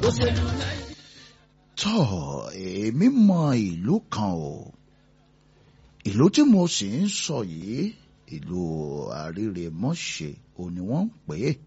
òṣèlú tọ́ èmi mọ ìlú kan o ìlú tí mo sì ń sọ yìí ìlú àrírèmọ́ṣẹ́ ò ní wọ́n ń pè é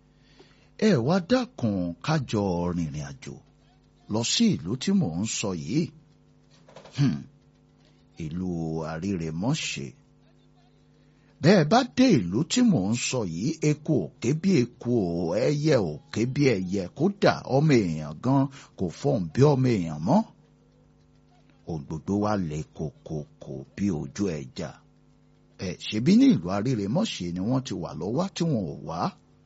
ẹ wá dákun kájọ rìnrìn àjò lọ sí ìlú tí mò ń sọ yìí Hmm. ìlú àrírèmọ́ṣẹ́ bẹ́ẹ̀ bá dé ìlú tí mò ń sọ yìí eku òkè bí eku o ẹyẹ òkè bí ẹyẹ kódà ọmọ èèyàn gan kò fọhùn bí ọmọ èèyàn mọ́ ohun gbogbo wa lè kòkòkò bí ojú ẹja ẹ ṣebí ní ìlú àrírèmọ́ṣẹ́ ni wọ́n ti wà lọ́wọ́ tí wọn ò wá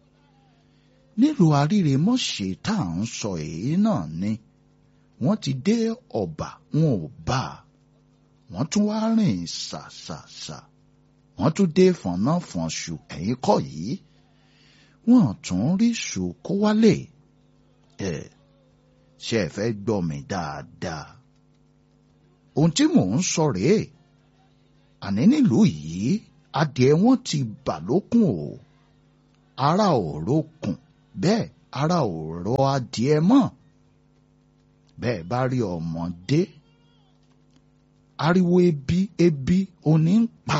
nílùú àrírèmọ́ṣẹ́ tá à ń sọ èyí náà ni wọ́n ti dé ọ̀bà wọn ò bá a wọ́n tún wá rìn ṣàṣàṣà wọ́n tún dé fọ̀nàfọ̀nṣù ẹ̀yìn kọ́ yìí wọ́n tún rí ṣù kó wálé ẹ̀ ṣe ẹ fẹ́ gbọ́ mi dáadáa ohun tí mò ń sọ rèé àní nílùú yìí adìẹ wọn ti bà lókun o ara ò rókun bẹ́ẹ̀ ara ò rọ adìẹ mọ́ bẹ́ẹ̀ bá rí ọmọdé ariwo ebi ebi oní ń pa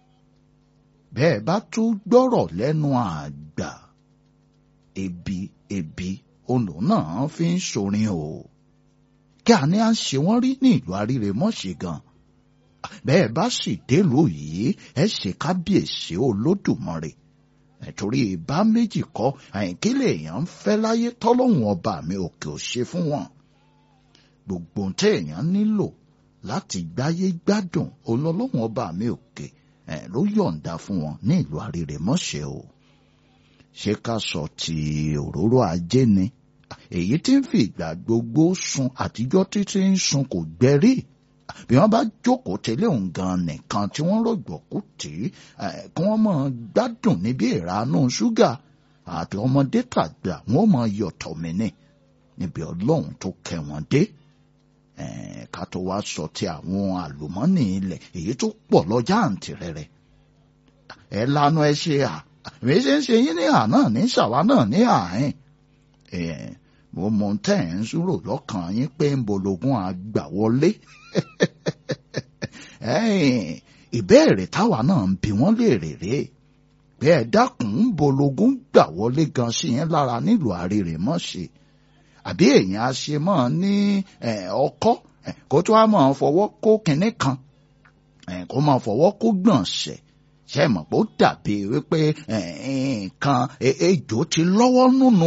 bẹ́ẹ̀ bá tún gbọ́rọ̀ lẹ́nu àgbà ebi ebi olù náà fi ń sorin o kí àní à ń ṣe wọ́n rí ní ìlú àrírèmọ́ṣẹ́ gan bẹ́ẹ̀ bá sì délùú yìí ẹ ṣe kábíyèsí olódùmarè nítorí ìbá méjì kọ́ àyìnkílẹ̀ èèyàn ń fẹ́ láyé tọ́lọ́hún ọba mi òkè ò ṣe fún wọn gbogbo ohun tí èèyàn nílò láti gbáyé gbádùn olólùwọ̀n ọba mi òkè ẹ̀ ló yọ̀ǹda fún wọn ní ìlú àrírèmọ́ṣẹ́ o ṣé ká sọ ti òróró ajé ni èyí tí ń fi ìgbà gbogbo sun àtijọ́ títí ń sun kò gbẹ́rí bí wọ́n bá jókòó tẹ́lẹ̀ òun gan nìkan tí wọ́n rọ̀gbọ̀kú tì í kí wọ́n máa gbádùn níbi ìranú ṣúgà àti ọmọdé tàgbà wọ́n máa yọ̀tọ̀ mí ní níbi ọlọ́run tó kẹ́ wọn dé ká tó wá sọ ti àwọn àlùmọ́nì ilẹ̀ èyí tó pọ̀ lọ́jà àǹtí rẹ̀rẹ̀ ẹ lanu ẹ ṣe à èmi ṣe ń ṣe yín ní àná ní ṣàwa náà ní àárín mo mọ tẹ́ ẹ̀ ń súrò lọ́kàn yín pé ń bológun àgbà wọlé ìbéèrè táwa náà ń bi wọ́n léèrè rèé pé ẹ dákun ń bológun gbà wọlé gan sí yẹn lára nílùú àrírèmọ́ṣẹ́ àbí èèyàn á ṣe mọ́ ní ọkọ́ kó tó wá máa fọwọ́ kó kinní kan kó máa fọwọ́ kó gbọ̀nsẹ̀ ṣe mọ̀ pé ó dàbí wípé nǹkan ejò ti lọ́wọ́ nùnú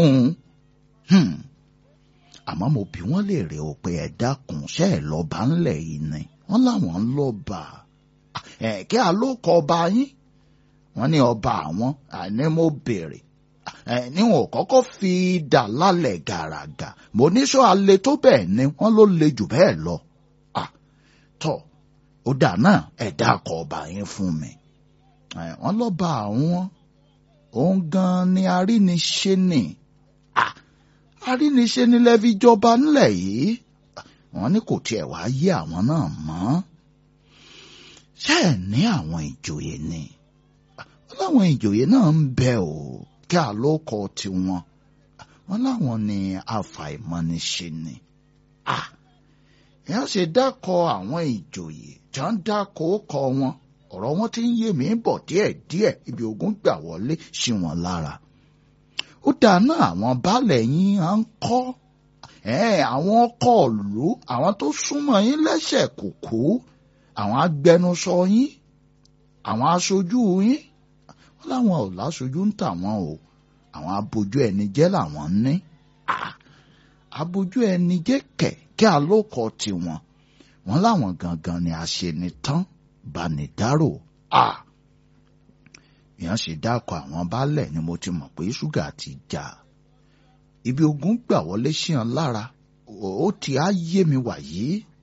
àmọ́ mo bí wọ́n lè rè ó pé ẹ dákun ṣe ẹ lọ́ba ńlẹ̀ yìí ni wọ́n láwọn ń lọ́ba kí alókọ̀ ọba yín wọ́n ní ọba àwọn àní mo béèrè níwọ̀n kọ́kọ́ fi dà lálẹ̀ gàràgà mo ní sọ alẹ́ tó bẹ́ẹ̀ ni wọ́n ló le jù bẹ́ẹ̀ lọ. tọ́ ó dà náà ẹ̀dá kọ ọba yín fún mi. wọ́n lọ́ba àwọn òun gan ni aríniṣe ni aríniṣe ni lẹ́fi jọba ńlẹ̀ yìí wọ́n ní kò tiẹ̀ wá yé àwọn náà mọ́. ṣé ẹ̀ ní àwọn ìjòyè ni wọ́n láwọn ìjòyè náà ń bẹ o kí àlókọ tiwọn wọn láwọn ní àfàìmọ̀niṣe ni. ìyá ṣe dákọ àwọn ìjòyè tí wọ́n dákọ kọ wọn ọ̀rọ̀ wọn ti ń yé mi bọ̀ díẹ̀díẹ̀ ibi ogun gbà wọlé sí wọn lára. ó dáná àwọn baálẹ̀ yín à ń kọ́ àwọn ọkọ̀ ìlú àwọn tó súnmọ́ yín lẹ́sẹ̀ kùkú àwọn agbẹnusọ yín àwọn aṣojú yín wọ́n láwọn ò láṣojú ń tà wọ́n o àwọn abojú ẹni jẹ́ làwọn ní abojú ẹni jẹ́ kẹ̀ kí alókọ tiwọn wọ́n láwọn gangan ni àṣenitán banidáró ìyẹn sì dákọ àwọn baálẹ̀ ni mo ti mọ̀ pé ṣúgà ti jà ibi ogun gbà wọlé sí ọ lára ó ti á yé mi wàyí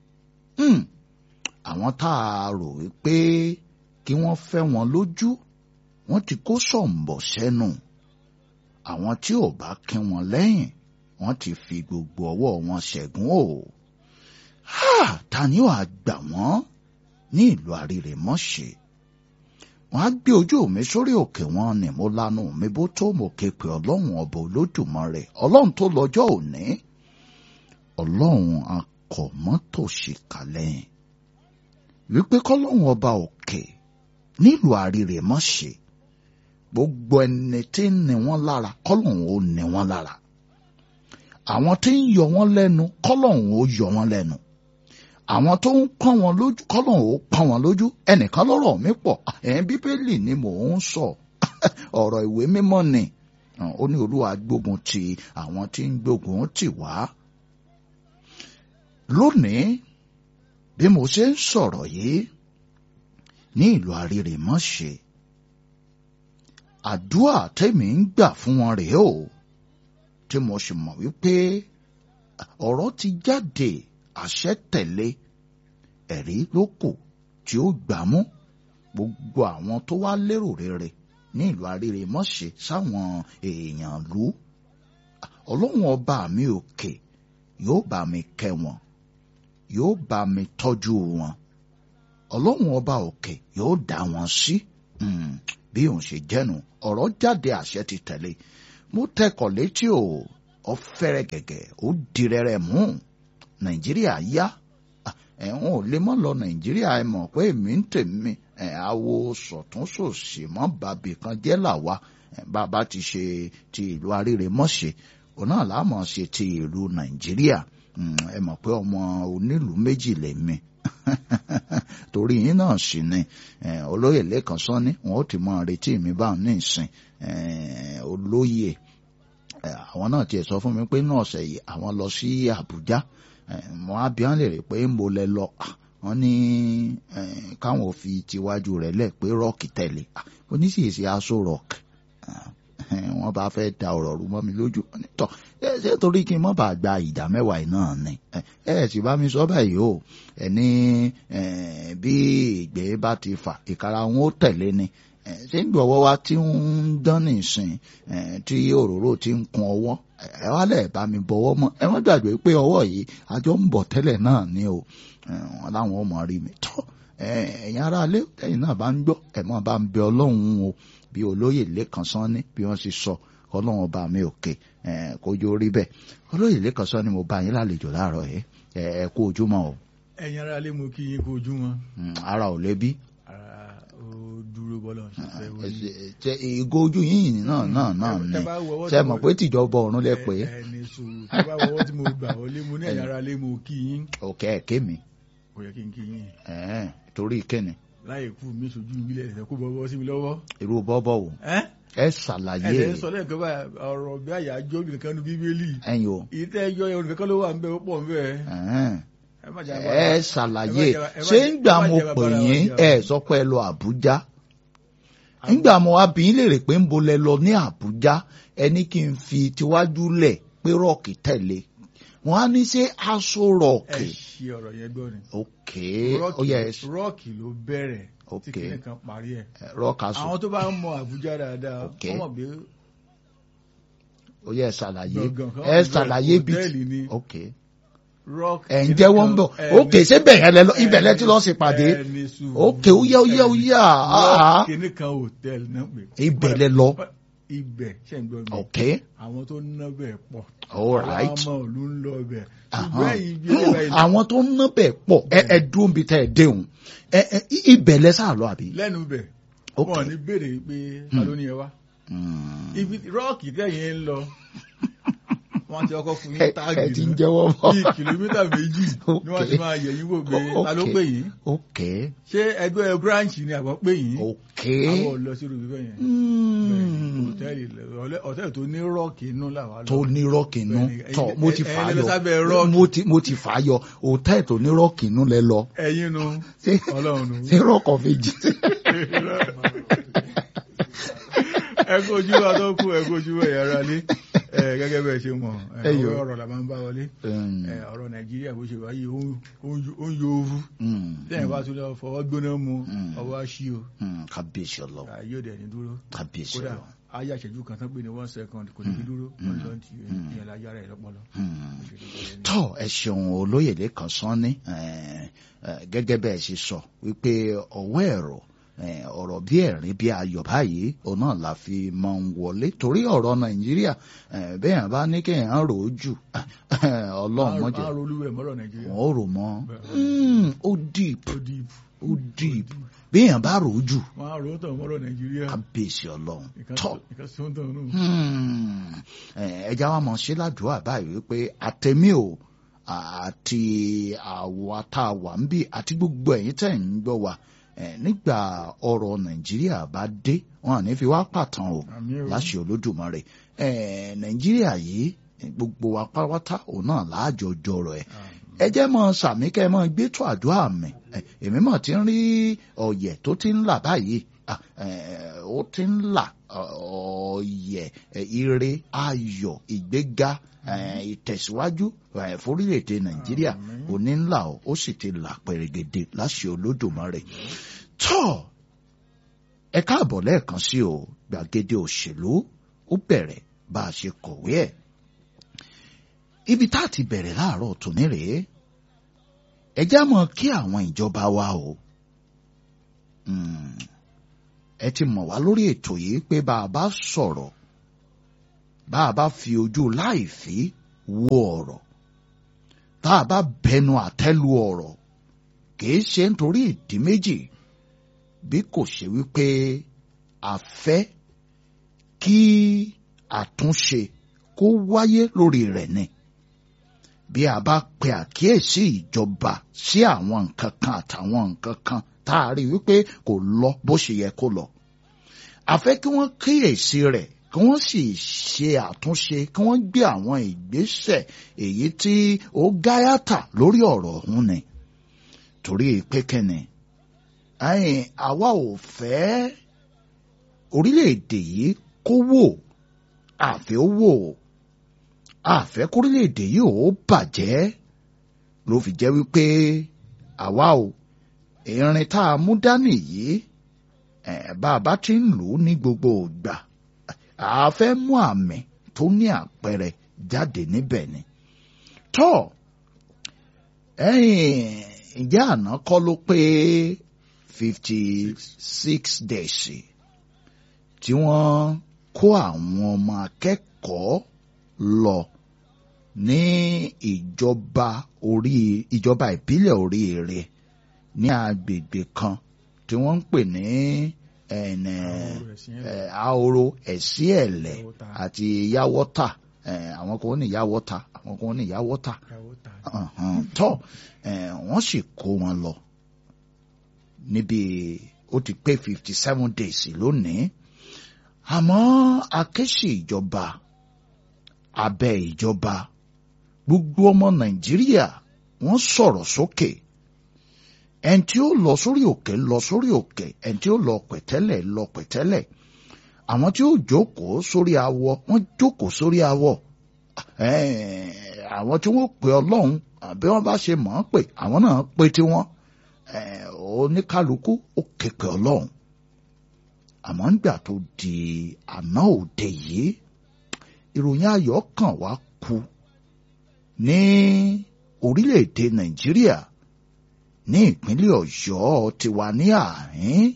àwọn tá a rò wípé kí wọ́n fẹ́ wọn lójú wọ́n ti kó sọ̀m̀bọ̀ sẹ́nu àwọn tí ò bá kí wọn lẹ́yìn wọ́n ti fi gbogbo ọwọ́ wọn ṣẹ̀gún o ta ni ó àgbà wọ́n ní ìlú àrírèmọ́ṣẹ́ wọ́n á gbé ojú mi sórí òkè wọn ni mo lanu mi bó tó mo ké pe ọlọ́run ọba olódùmarè ọlọ́run tó lọ́jọ́ òní ọlọ́run akọ̀mọ́tòṣì kàlẹ́yìn wípé kọ́lọ́run ọba òkè nílùú àrírè mọ́ ṣe gbogbo ẹni tí ń ní wọn lára kọ́lọ́run ó ní wọn lára àwọn tí ń yọ wọn lẹ́nu kọ́lọ́run ó yọ wọn lẹ́nu àwọn tó ń pọ́n wọn lójú kọ́lọ́run ó pọ́n wọn lójú ẹnìkan lọ́rọ̀ mi pọ̀ ẹ̀yìn bíbélì ni mò ń sọ ọ̀rọ̀ ìwé mímọ́ ni ó ní olúwa gbógun ti àwọn tí ń gbógun tì wá lónìí bí mo ṣe ń sọ̀rọ̀ yìí ní ìlú àrírèmọ́ṣe àdúrà tèmi ń gbà fún wọn rèé o tí mo sì mọ̀ wípé ọ̀rọ̀ ti jáde àṣẹ tẹ̀lé ẹ̀rí ló kù tí ó gbámú gbogbo àwọn tó wá lérò rere ní ìlú àrírèmọ́ṣe sáwọn èèyàn lú ọlọ́run ọba mi òkè yóò bá mi kẹ́ wọn yóò bá mi tọ́jú wọn ọlọ́run ọba òkè yóò dá wọn sí bí òun ṣe jẹ́nu ọ̀rọ̀ jáde àṣẹ ti tẹ̀lé mo tẹkọ̀ létí o ọ̀fẹ́rẹ́ gẹ̀gẹ̀ ó dirẹ́rẹ́ mú nàìjíríà yá ẹ̀hún ò lè mọ́ lọ nàìjíríà ẹ mọ̀ pé èmi ń tèmi ẹ̀ awo sọ̀túnṣòsì mọ́ bàbí kan jẹ́ làwa bàbá ti ṣe ti ìlú arírèmọ́ṣe òun náà láàmọ̀ ṣe ti ìlú nàìjíríà ẹ mọ̀ pé ọmọ onílùú méjì lèmi torí yín náà sì ni olóyè lẹ́kàn sọ́ni wọn ó ti mọ retí mi báwọn ní ìsìn olóyè àwọn náà tiẹ̀ sọ fún mi pé náà ọ̀sẹ̀ yìí àwọn lọ sí àbújá wọn á bí wọn lè rí pé ń bo lẹ lọ wọn ní káwọn ò fi tiwájú rẹ̀ lẹ̀ pé rọ́ọ̀kì tẹ̀lé oníṣìṣì aṣọ rọ́ọ̀kì wọ́n bá fẹ́ da ọ̀rọ̀ rú mọ́ mi lójú tọ́ ṣé torí kí n mọ́ bá gba ìdá mẹ́wàá yìí náà ni ẹ ẹ sì bá mi sọ báyìí o ẹ ní bí ìgbé bá ti fà ìkara wọn ó tẹ̀lé ni ṣé ń gbọ̀wọ́ wa tí ń dán nìsín tí òróró ti ń kun ọwọ́ ẹ wá lẹ̀ bá mi bọ̀wọ́ mọ́ ẹ wọ́n gbàgbé pé ọwọ́ yìí àjọ ń bọ̀ tẹ́lẹ̀ náà ni o wọn láwọn ọmọ rí mi tọ́ ẹ̀yin aráalé ẹ̀yin náà bá ń gbọ́ ẹ̀ mọ́ bá ń bẹ ọlọ́run o bí olóyè lẹ́kàn sanni bí wọ́n ṣe sọ ọlọ́run ọba mi òkè kójú orí bẹ́ẹ̀ olóyè lẹ́kàn sanni mo bá yín lálejò láàárọ̀ ẹ̀ ẹ̀ kú ojúmọ́ o. ẹ̀yin ará lé mo kí yín kú ojúmọ́. ara ò lébi. ara ó dúró bọ́lọ̀ ṣiṣẹ́ wọ́n ní. ṣe ìgò ojú yín náà náà náà ni ṣe mọ̀ pé tìjọba ọ̀run lẹ pé. ẹni sùúrù tí bá wọ́wọ́ tí mo gbà wọlé mo ní ẹ̀yin ará lé mo kí yín. òkè ẹ̀kẹ́ mi. kò yẹ kí n kí yín. torí kíni. láyé kú mi sojú ìbílẹ̀ ẹ̀sẹ̀ kó bọ́ sí mi lọ́wọ́. irú bọ́bọ̀ wò ẹ́ ẹ ṣàlàyé ẹ̀sẹ̀ ń sọ lẹ́ẹ̀kan bá ọ̀rọ̀ bí àyájọ́ nìkan nu bíbélì ẹ̀yin o ìtẹ́ ẹjọ́ yẹn nìkan ló wà ń bẹ ó pọ̀ ń bẹ. ẹ̀hẹ́n. ẹ má jà ẹ ṣàlàyé ẹ má jà- ṣé ń gbà ẹ má mo jà pè bàbá yín wa jà. ẹ sọ pé ẹ lọ Àbújá ńgbà mo wá bí yín lèrè pé ń bo lẹ lọ ní Àbújá ẹni kí n fi tiwájú lẹ̀ pé rọ́ọ̀kì tẹ̀lé wọn á ní ṣe aṣọ ẹ rọ́ọ̀kì ṣe ọ̀rọ̀ yẹn gbọ́ ni. ok ó yẹ rọ́ọ̀kì rọ́ọ̀kì ló bẹ̀rẹ̀ tí Ok. kìnìún kan parí ẹ̀. rọ́ọ̀kì aṣọ àwọn tó bá ń mọ Àbújá dáadáa Ok. wọ́n mọ̀ pé ó yẹ ṣàlàyé gbọ̀ngàn kan ẹ wà ṣàlàyé bí hòtẹ́ẹ̀lì ni ok rock ẹ̀ ń jẹ́wọ́ ń bọ̀ ok ṣé bẹ̀rẹ̀ lẹ lọ ibẹ̀ lẹ ti lọ sí pàdé ẹni sùúrù ok ó yá ó yá ó yá ah, rock kìnìún kan hòtẹ́ẹ̀lì náà pè ibẹ̀ lẹ lọ ibẹ̀ ṣe ń gbọ́ mi ok àwọn tó ń ná bẹ̀ pọ̀ all right. àwọn ọmọ òlu ń lọ bẹ̀ Ahán. ṣùgbọ́n ẹ̀yin bí ẹ Hmm, báyìí àwọn tó ń ná bẹ̀ pọ̀ ẹ ẹ dúró bí tẹ́ ẹ déhùn ẹ ẹ ibẹ̀ lẹ sáà lọ àbí. lẹ́nu bẹ̀ Ok. wọn ní béèrè pé ta ló ní ẹ wá Hmm. ibi rọ́ọ̀kì tẹ̀yìn ń lọ wọ́n ti ọkọ̀ fún ẹ yín ẹ táàgì ti ń náà jẹ́wọ́ bọ̀. bíi kìlómítà méjì ni wọ́n ti máa yẹ̀ yín wò pé ta ló Ok. pè yín ok ṣé ẹgbẹ́ branch ni àbọ̀ pè yín ok. àwọn ò lọ sí irú bíbẹ̀ yẹn Hmm. hòtẹ́ẹ̀lì ọ̀lẹ́- hòtẹ́ẹ̀lì tó ní rọ́ọ̀kì inú làwa lọ tó ní rọ́ọ̀kì inú Bẹ́ẹ̀ni, tọ̀ ẹ̀yin- mo ti ẹ̀yin fà á lẹ lọ sábẹ́ yọ rọ́ọ̀kì. mo ti mo ti fà á yọ òtẹ́ẹ̀ tó ní rọ́ọ̀kì inú lẹ lọ ẹ̀yin nu ṣé ọlọ́run nu ṣé rọ́ọ̀kọ̀ méjì. ẹ kó ojú wa tó kú ẹ kó ojú wa yàrá lé ẹ gẹ́gẹ́ bẹ́ẹ̀ ṣe mọ̀ ẹ, Ẹyọ. ọ̀rọ̀ la máa ń bá wọlé Hmm. ẹ, ọ̀rọ̀ nàìjíríà bó ṣe wáyé ó ń- ó ń ó ń yo ooru Hmm. lẹ́yìn bá tún lọ fọwọ́ gbóná mu Mm. ọwọ́ aṣí o Hmm. kábíyèsí ọlọ́run ayé òde ẹni dúró kábíyèsí kódà ọlọ́run. ayé àṣẹjú kan tán pé ní one second kò ní fi dúró wọn lọ ti ìyẹn láyé ara ẹ lọpọlọ. Hmm. Bó ṣe rí bẹ́ẹ̀ ni. tọ́ ẹ ṣeun olóyèdè kan sán ní gẹ́gẹ́ bẹ́ẹ̀ ṣe sọ wípé ọwọ́ ẹ̀rọ ọ̀rọ̀ bí ẹ̀rín bí ayọ̀ báyìí òun náà la fi máa ń wọlé torí ọ̀rọ̀ nàìjíríà bẹ́ẹ̀ bá ní kéèyàn rò ó jù ọlọ́run mọ́jọ wọn ò rò mọ́ ó deep ó deep béèyàn bá rò ó jù kábíyèsí ọlọ́run tọ́ ẹja wa mọ̀ sí ládùúgbò báyìí wípé àtẹ̀mí o àti àwa tá a wà ń bí àti gbogbo ẹ̀yin tẹ̀ ń gbọ́ wa nígbà ọ̀rọ̀ nàìjíríà bá dé wọn à ní fi wá pàtàn o láṣẹ olódùmarè nàìjíríà yìí gbogbo wa pátápátá òun náà láàjọ jọrọ ẹ ẹ jẹ́ mọ sàmí kẹ́ ẹ mọ gbé tó àdúrà mi èmi mọ̀ ti ń rí ọ̀yẹ̀ tó ti ń là báyìí ó ti ń là ọ̀yẹ̀ ire ayọ̀ ìgbéga ìtẹ̀síwájú fórílẹ̀-èdè nàìjíríà òní ńlá o ó sì ti là pẹ̀rẹ̀gẹ̀dẹ̀ láṣẹ olódùmarè tọ́ ẹ káàbọ̀ lẹ́ẹ̀kan sí o gbàgede òṣèlú ó bẹ̀rẹ̀ bá a ṣe kọ̀wé ẹ̀ ibi tá a ti bẹ̀rẹ̀ láàárọ̀ tòní rèé ẹ já mọ̀ kí àwọn ìjọba wa o ẹ ti mọ̀ wá lórí ètò yìí pé bá a bá sọ̀rọ̀ bá a bá fi ojú láìfí wo ọ̀rọ̀ tá a bá bẹnu àtẹ́lu ọ̀rọ̀ kìí ṣe nítorí ìdí méjì bí kò ṣe wípé a fẹ́ kí àtúnṣe kó wáyé lórí rẹ̀ ni bí a bá pe àkíyèsí ìjọba sí àwọn nǹkan kan àtàwọn nǹkan kan tá a rí wípé kò lọ bó ṣe yẹ kó lọ a fẹ́ kí wọ́n kíyèsí rẹ̀ kí wọ́n sì ṣe àtúnṣe kí wọ́n gbé àwọn ìgbésẹ̀ èyí tí ó gáyàtà lórí ọ̀rọ̀ ọ̀hún ni torí pé kẹ́ni àwa ò fẹ́ orílẹ̀-èdè yìí kó wò àfẹ́ ó wò àfẹ́ kórílẹ̀-èdè yìí ò bàjẹ́ ló fi jẹ́ wípé àwa ò ìrìn tá a mú dání yìí bá a bá ti ń lò ó ní gbogbo ìgbà a fẹ́ mú àmì tó ní àpẹẹrẹ jáde níbẹ̀ ni. tọ́ ǹjẹ́ àná kọ́ ló pé fifty six days tí wọ́n kó àwọn ọmọ akẹ́kọ̀ọ́ lọ ní ìjọba orí ìjọba ìbílẹ̀ oríire ní agbègbè kan tí wọ́n ń pè ní ahoro ẹ̀sí ẹ̀lẹ̀ àti yáwọ́tà àwọn kan ní yáwọ́tà àwọn kan ní yáwọ́tà tọ́ wọ́n sì kó wọn lọ níbi ó ti pé fifty seven days lónìí àmọ́ akéṣì ìjọba abẹ́ ìjọba gbogbo ọmọ nàìjíríà wọ́n sọ̀rọ̀ sókè ẹni tí ó lọ sórí òkè lọ sórí òkè ẹni tí ó lọ pẹ̀tẹ́lẹ̀ lọ pẹ̀tẹ́lẹ̀ àwọn tí ó jókòó sórí awọ wọ́n jókòó sórí awọ àwọn tí wọ́n pè ọlọ́run àbí wọ́n bá ṣe mọ̀ ọ́n pè àwọn náà pè tiwọn oníkálukú ó képe ọlọ́run àmọ́ nígbà tó di àná òde yìí ìròyìn ayọ̀ kan wá kú ní orílẹ̀-èdè nàìjíríà ní ìpínlẹ̀ ọ̀yọ́ ti wà ní àárín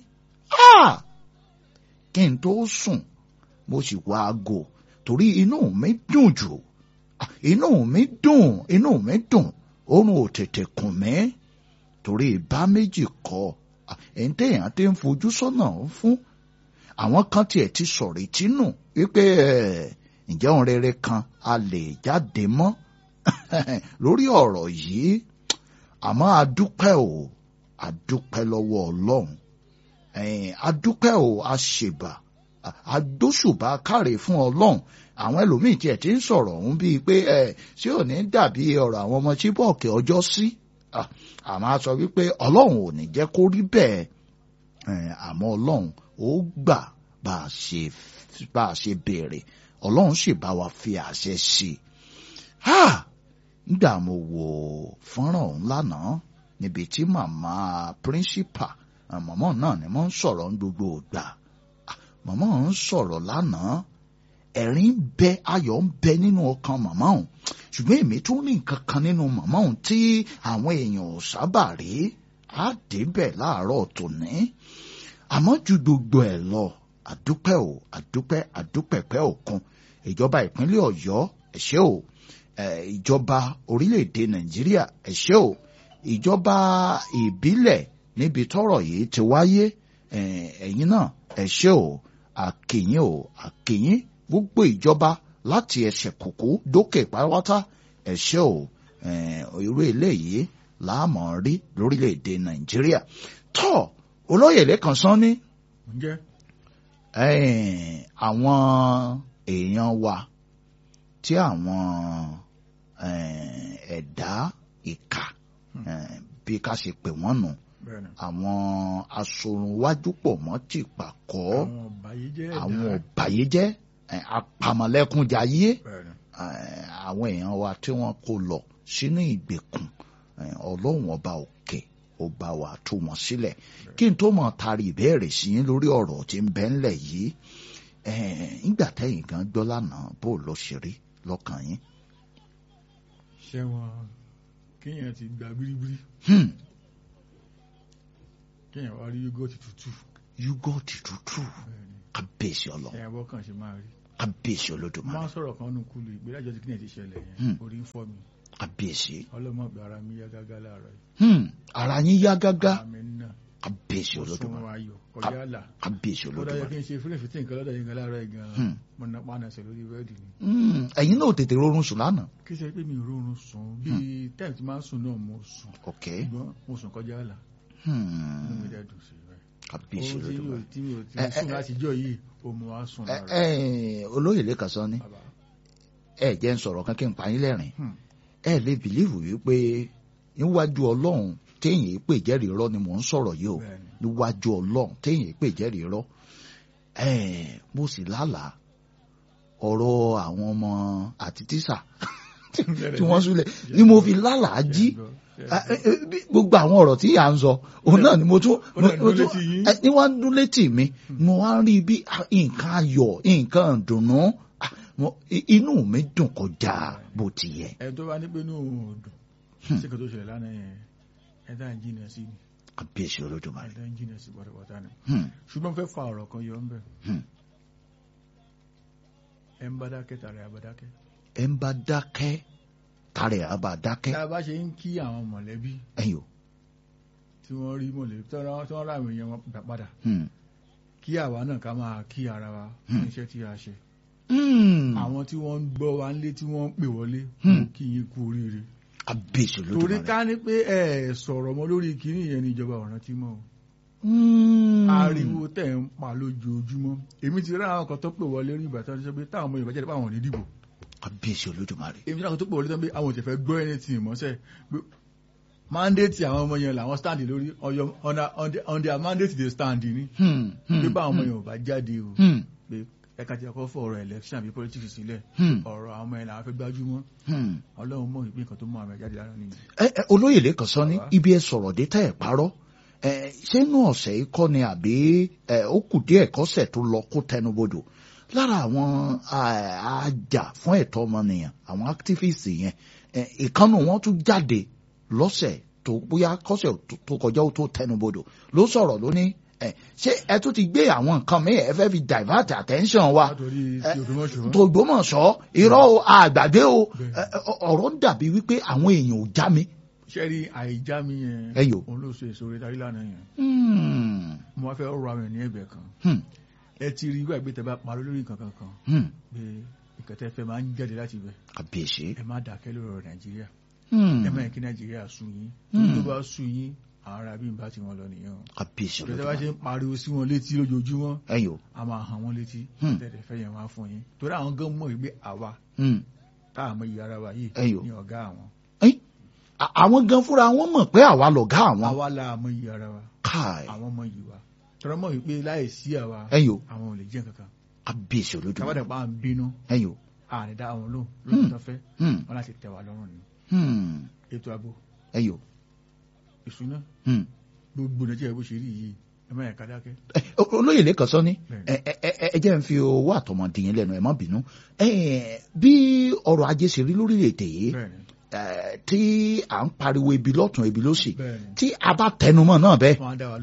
kí n tó sùn mo sì wá aago torí inú mi dùn jù inú mi dùn inú mi dùn oorun ò tètè kùn mí torí ìbá méjì kọ ẹni téèyàn ti ń fojú sọ́nà fún àwọn kan tiẹ̀ ti sọ̀rọ̀ ìtínú wípé ǹjẹ́ ohun rere kan a lè jáde mọ́ lórí ọ̀rọ̀ yìí àmọ́ adúpẹ́ o adúpẹ́ lọ́wọ́ ọlọ́run adúpẹ́ o aṣèbà adóṣùbà káre fún ọlọ́run àwọn ẹlòmíì tiẹ̀ ti ń sọ̀rọ̀ ọ̀hún bíi pé ẹ ṣé ò ní dàbí ọ̀rọ̀ àwọn ọmọ chibok ọjọ́ sí àmọ́ a sọ wípé ọlọ́run ò ní jẹ́ kó rí bẹ́ẹ̀ àmọ́ ọlọ́run ó gbà bá a ṣe bá a ṣe béèrè ọlọ́run sì bá wa fi àṣẹ sí i nígbà mo wo fọ́nrán ọ̀hún lánàá níbi tí màmá píríncípà màmá náà ni mo ń sọ̀rọ̀ ń gbogbo ìgbà màmá ń sọ̀rọ̀ lánàá ẹ̀rín ń bẹ ayọ̀ ń bẹ nínú ọkàn màmá ọ̀hún ṣùgbọ́n èmi tún ní nǹkan kan nínú màmá ọ̀hún tí àwọn èèyàn ò sábà rí á débẹ̀ láàárọ̀ tòní àmọ́ ju gbogbo ẹ̀ lọ àdúpẹ́ o àdúpẹ́ àdúpẹ́pẹ́ òkun ìjọba ìpínlẹ̀ ọ̀yọ́ ẹ ṣé o eh, ìjọba orílẹ̀-èdè nàìjíríà ẹ ṣé o ìjọba ìbílẹ̀ níbi tọ́rọ̀ yìí ti wáyé eh, ẹ̀yin náà ẹ ṣé o àkìyìn o àkìyìn gbogbo ìjọba láti ẹsẹ̀ kùkú dókè pátápátá ẹ ṣé o eh, irú eléyìí láàmú rí lórílẹ̀‐èdè nàìjíríà tó olóyè lẹ́kàn sán ní ǹjẹ́ eh, àwọn èèyàn wa tí àwọn eh, ẹ̀dá ìkà eh, bí ká ṣe pè wọ́n nù bẹ́ẹ̀ ni àwọn asorunwájú pọ̀ mọ́ ti pàkọ́ àwọn ọ̀bàyéjẹ́ ẹ̀dá àwọn ọ̀bàyéjẹ́ eh, apamọ̀lẹ́kúnjayé bẹ́ẹ̀ ni eh, àwọn èèyàn wa tí wọ́n kó lọ sínú ìgbèkùn eh, ọlọ́run ọba òkè ó bá wa tú wọn sílẹ̀ kí n tó mọ̀ tari ìbéèrè sí yín lórí ọ̀rọ̀ tí ń bẹ ńlẹ̀ yìí eh, nígbà tẹ́yìn gan gbọ́ lánàá bó lọ ṣe rí lọ́kàn yín. ṣé wọn kéèyàn ti gba bíríbírí Hmm, kéèyàn wá rí yúgọ́ọ̀tì tútù yúgọ́ọ̀tì tútù bẹ́ẹ̀ ni kábíyèsí ọlọ ẹ̀yà bọ́ kàn ṣe máa rí kábíyèsí máa olódùmarè ń sọ̀rọ̀ kan nù kúlù ìgbélájọ́ tí kíyàn ti ṣẹlẹ̀ Hmm. yẹn orí ń fọ́ mi kábíyèsí ọlọ́mọ ìgbà ara mi yá gágá láàárọ̀ yìí Hmm, ara yín yá gágá ara mi náà kábíyèsí mo sún olódùmarè ayọ̀ kọjá àlà kábíyèsí ó dájọ́ olódùmarè kí n ṣe fúnlẹ̀ fìtí nǹkan lọ́dọ̀ yín gan láàárọ̀ yìí gan Hmm. mo na pa ànàṣẹ lórí bẹ́ẹ̀dì ni Hmm, ẹ̀yin náà ò tètè rọrùn sùn lánàá. kí ṣe pé mi ò rọrùn sùn bíi táìmù tí máa ń sùn náà mo sùn ok ṣùgbọ́n mo sùn kọjá àlà Hmm, inú mi dẹ́ dùn sí i bẹ́ẹ̀ kábíyèsí ohun tí mi ò olódùmarè. tí mi ò tí Ẹ, mo sùn ẹ, láti jọ yìí ó mú wa sùn ẹ lára ẹ olóyè lẹ́kàn sọ ni bàbá ẹ jẹ́ ń sọ̀rọ̀ kan kí n pa yín lẹ́rìn Hmm. ẹ lè bìlíìfù wípé níwájú ọlọ́run téèyàn pè jẹ́rìí irọ́ ni mò ń sọ̀rọ̀ yìí o bẹ́ẹ̀ ni níwájú ọlọ́run téèyàn pè jẹ́rìí irọ́ ẹ mo sì lálàá ọ̀rọ̀ àwọn ọmọ àti tíṣà tí wọ́n súnlẹ̀ ni mo fi lálàá jí Ah, eh, eh, bí- gbogbo àwọn ọ̀rọ̀ tí à ń sọ òun náà ni mo tún ó náà mo dún tún- létí yín. eh, ní wọ́n ń dún létí mi mo wá ń rí bí ah, nǹkan ayọ̀ nǹkan ìdùnnú ah, mo- i- inú mi dùn kọjá bó ti yẹ. ẹ tó bá ní pé inú òun ò dùn sí kan tó ṣẹlẹ̀ lánàá yẹn ẹ dá ń jìnà sí ni kábíyèsí ẹ olódùmarè. dá ń jìnà sí pátápátá ni Hmm, ṣùgbọ́n fẹ́ fa ọ̀rọ̀ kan yọ ń bẹ̀ hmm. ẹ ń bá dákẹ́ tààrẹ àbádákẹ́ ẹ ń bá dákẹ́ tààrẹ̀ àbá dákẹ́ tá a bá ṣe ń kí àwọn mọ̀lẹ́bí ẹ̀yìn o. tí wọ́n rí mọ̀lẹ́bí tí wọ́n tí wọ́n rà àwọn èèyàn wọn gbà padà Hmm, kí àwa náà ká máa kí ara wa Hmm. fún iṣẹ́ tí a ṣe hmm. àwọn tí wọ́n ń gbọ́ wa nílé tí wọ́n ń pè wọlé Hmm. mo kí yín kú oríire kábíyèsí torí olódùmarè. ká ní pé ẹ sọ̀rọ̀ mọ́ lórí kínní yẹn ní ìjọba ọ̀ràn tí mọ́ o Hmm. ariwo tẹ̀ ń pa lójoojúmọ́ èmi ti rí àwọn kan tó pè wọlé rí ìgbà tó ń sọ pé táwọn ọmọ Yorùbá jáde pé àwọn ò ní dìbò kábíyèsí olódùmarè. èmi ti rí àwọn tó pè wọlé tó ń pé àwọn ò tẹ̀ fẹ́ gbọ́ ẹni tì mọ́sẹ̀ pé mandate àwọn ọmọ yẹn làwọn stand lórí ọyọ- on their- on their- on their mandate dey stand ni Hmm, hmm, pé báwọn ọmọ hmm, yẹn ò bá jáde o hmm, pé ẹ̀ka ti ọkọ̀ fọ ọ̀rọ̀ election àbí politics sílẹ̀ hmm, ọ̀rọ̀ àwọn ọmọ yẹn làwọn fẹ́ gbájúmọ́ hmm. Ọlọ́run mọ̀ ìpín nǹkan tó mú àwọn ẹ̀ jáde lára nìyẹn. ẹ ẹ, olóyè lẹ́kàn sọ ní Bàbá. ibi ẹ sọ̀rọ̀ dé tẹ́ ẹ̀ parọ́ ẹ ṣé inú ọ̀sẹ̀ yìí kọ́ ni àbí ẹ ó kù díẹ̀ kọ́sẹ̀ tó lọ kó tẹnubodò lára àwọn à- àjà fún ẹ̀tọ́ ọmọnìyàn àwọn activist yẹn ẹ, ìkànnì wọn tún jáde lọ́sẹ̀ tó bóyá kọ́sẹ̀ tó- tó kọjá ó tó tẹnubodò ló sọ̀rọ̀ ló ní ẹ ṣé ẹ tún ti gbé àwọn nǹkan mi ẹ fẹ́ fi divert attention wa látòrí ẹ, ti Ògbómọ̀ṣọ́ tó Ògbómọ̀ṣọ́ irọ́ o, àgbàgbé o Bẹ́ẹ̀. ẹ, ẹ, ọ̀rọ̀ ń dàbí wípé àwọn èèyàn ò já mi. ṣẹ́rí àìjá mi yẹn Ẹyọ. òun ló so èso rẹ̀ darí lánàá yẹn Hmm, mo wá fẹ́ rọ àwọn ẹ̀ ní ẹ̀bẹ̀ kan hmm, ẹ ti rí ìgbà ìgbé tẹ bá parọ́ lórí nǹkan kankan hmm. pé nǹkan tẹ́ fẹ́ máa ń jáde láti ibẹ̀ kàbíyèsí. ẹ má dákẹ́ lórí ọ̀rọ̀ Nàìjíríà Hmm, ẹ má yẹ kí Nàìjíríà sú yín Hmm. tó bá sú yín àwọn ará bí n bá ti wọn lọ nìyẹn o kàbíyèsí ìjọba bá ṣe olódùmarè. ń pariwo sí wọn létí lójoojúmọ́ ẹ̀yin o. a máa hàn wọ́n létí Hmm. tẹ̀lé fẹ́ yẹn wá fún yín torí àwọn gan mọ̀ wípé àwa Hmm, tá a mọ iye ara wa yìí Ẹyọ. ní ọ̀gá àwọn ẹ̀yin, à- àwọn gan fúnra wọn mọ̀ pé àwa lọ̀gá àwọn. àwa la mọ iye ara wa káì àwọn mọ iye wa tọrọ mọ̀ wípé láì sí àwa ẹ̀yin o. àwọn ò lè jẹ́ kankan kàbíyèsí olódùmarè. kábàdà pa à ń bínú ẹ̀yin o. àní dá àwọn lóhùn Hmm. lóhùn tó fẹ́ Hmm, wọn láti tẹ̀ wá lọ́rùn ni hmm, ètò ààbò ẹ̀yin o. ìṣúná Hmm. gbogbo nàìjíríà bó ṣe rí yìí ẹ má yẹ ká dákẹ́ Ẹ, o- olóyè lẹ́kàn sọ ní Bẹ́ẹ̀ni. ẹ ẹ ẹ- ẹ jẹ́ ń fi owó àtọmọdìyàn lẹ́nu ẹ̀ má bínú Ẹ, bí ọrọ̀ ajé ṣe rí lórílẹ̀‐èdè yìí bẹ́ẹ̀ni ẹ, tí à ń pariwo ebi lọ́tún ebi lósì bẹ́ẹ̀ni tí a bá tẹnumọ́ náà bẹ́ẹ̀ wọn á dá wa lóhùn ẹ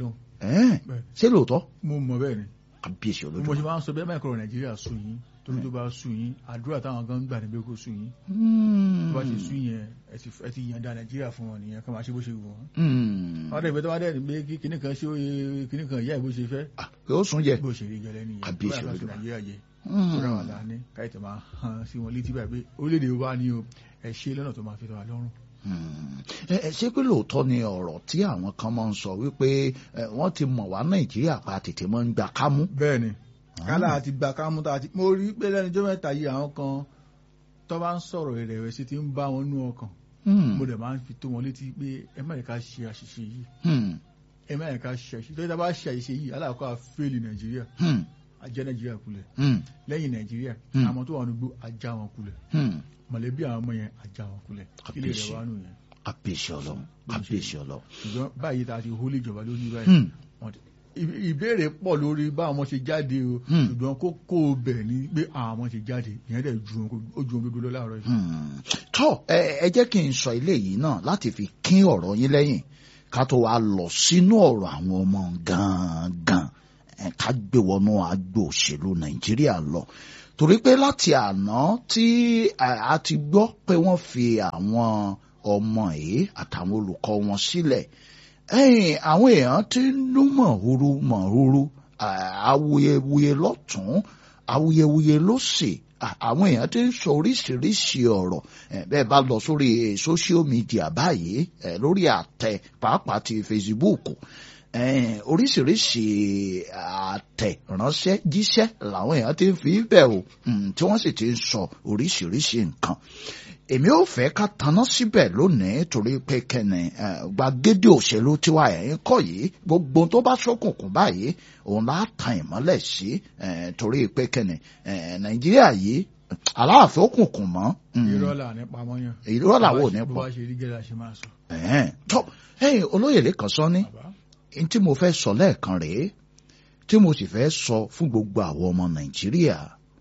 Ẹ̀ẹ́n, Bẹ́ẹ̀. ṣé lóòótọ́ mo mọ̀ bẹ́ẹ̀ ni kábíyèsí mo olódùmarè. ṣe máa ń sọ bẹ́ẹ̀ mẹ́kọ̀ọ́ nàìjíríà sùn yín torí tó bá sùn yín àdúrà táwọn kan ń gbà níbi kó sùn yín Hmm. tó bá ṣe sùn yẹn ẹ ti- ẹ ti yànda nàìjíríà fún wọn nìyẹn kí wọ́n máa ṣe bó ṣe wù wọ́n. Hmm. wọ́n dẹ̀ ìfẹ́ tó wá dẹ̀ ní pé kí kinní kan ṣe oye kinní kan ìyá ẹ̀ bó ṣe fẹ́ Ah, yóò sún jẹ. bó ṣe rí gẹ́lẹ́ nìyẹn Kábíyèsí bóyá ká sùn Olódùmarè. nàìjíríà jẹ Hmm. kódà wà láàánú káyọ̀tẹ̀ máa hàn sí wọn létí báyìí pé orílẹ̀-èdè wa ni o ẹ ṣe lọ́nà tó máa fi tọ́ wa lọ́rùn. Hmm. ẹ ẹ, ṣé pé lóòótọ́ ni ọ̀rọ̀ tí àwọn kan máa ń sọ wípé ẹ, wọ́n ti mọ̀ wá nàìjíríà pa tètè máa ń gbà kámú. bẹ́ẹ̀ ni kálá àti gbà kámú tá a ti mo rí pé lẹ́nu ọjọ́ mẹ́ta yìí àwọn kan tó bá ń sọ̀rọ̀ ìrẹ̀wẹ̀sì ti ń bá wọn nú ọkàn Hmm. mo dẹ̀ máa ń fi tó wọn létí pé ẹ má yẹ ká ṣe àṣìṣe yìí Hmm. ẹ má yẹ ká ṣe àṣìṣe tó yẹ ká bá ṣe àṣìṣe yìí aláàkọ́ àfẹ́lì nàìjíríà Hmm. ajẹ́ nàìjíríà kulẹ̀ Hmm. lẹ́yìn nàìjíríà Hmm. àwọn tó wà nígbó ajá wọn kulẹ̀ Hmm. mọ̀lẹ́bí àwọn ọmọ yẹn ajá wọn kulẹ̀ kílè rẹ̀ wá nù yẹn kábíyèsí ọlọ́run kábíyèsí ọlọ́run. ṣùgbọ́n báyìí tá a ti hólé ìjọba lórí báyìí Hmm. wọ́n ti- ì- ìbéèrè pọ̀ lórí báwọn ọmọ ṣe jáde o Hmm. ṣùgbọ́n kókó bẹ̀ ni pé àwọn ọmọ ṣe jáde ìyẹn dẹ̀ ju ohun ó ju ohun gbogbo lọ láàárọ̀ yìí. Hmm. tọ́ ẹ ẹ jẹ́ kí n sọ eléyìí náà láti fi kín ọ̀rọ̀ yín lẹ́yìn ká tó wá lọ sínú ọ̀rọ̀ àwọn ọmọ gangan ẹ, ká gbé wọnú agbo òṣèlú nàìjíríà lọ torí pé láti àná tí ẹ, a ti gbọ́ pé wọ́n fi àwọn ọmọ yìí àtàwọn olùkọ́ wọn sílẹ̀ ẹ̀yìn àwọn èèyàn ti ń lú mọ̀húrú mọ̀húrú à, awuyewuye lọ́tún awuyewuye lósì à, àwọn èèyàn ti ń sọ oríṣiríṣi ọ̀rọ̀ ẹ̀, bẹ́ẹ̀ bá lọ sórí eh, social media báyìí ẹ̀, lórí àtẹ pàápàá ti Facebook ẹ̀ẹ́n, oríṣiríṣi àtẹ ránṣẹ́ jíṣẹ́ làwọn èèyàn ti ń fi bẹ̀ o mm, tí wọ́n sì ti ń sọ oríṣiríṣi nǹkan èmi ò fẹ́ ká taná síbẹ̀ lónìí torí pé kẹ́ni eh, gbàgede òṣèlú tiwa ẹ̀yìn kọ́ yìí gbogbo tó bá ṣókùnkùn báyìí òun lá tan ìmọ́lẹ̀ sí eh, torí pé kẹ́ni eh, nàìjíríà yìí aláàfin òkùnkùn mọ́ mm, irọ́ là ní pamọ́ yàn. irọ́ làwọn ò ní bó pọ̀ bá ṣe rí gẹ́gẹ́ la ṣe máa sọ. ẹ̀hẹ́n, tó ẹ̀yin olóyè lẹ́kàn sọ ní bàbá n tí mo fẹ́ sọ lẹ́ẹ̀kan rèé tí mo sì fẹ́ sọ fún gbogbo àwọn ọmọ nàìjíríà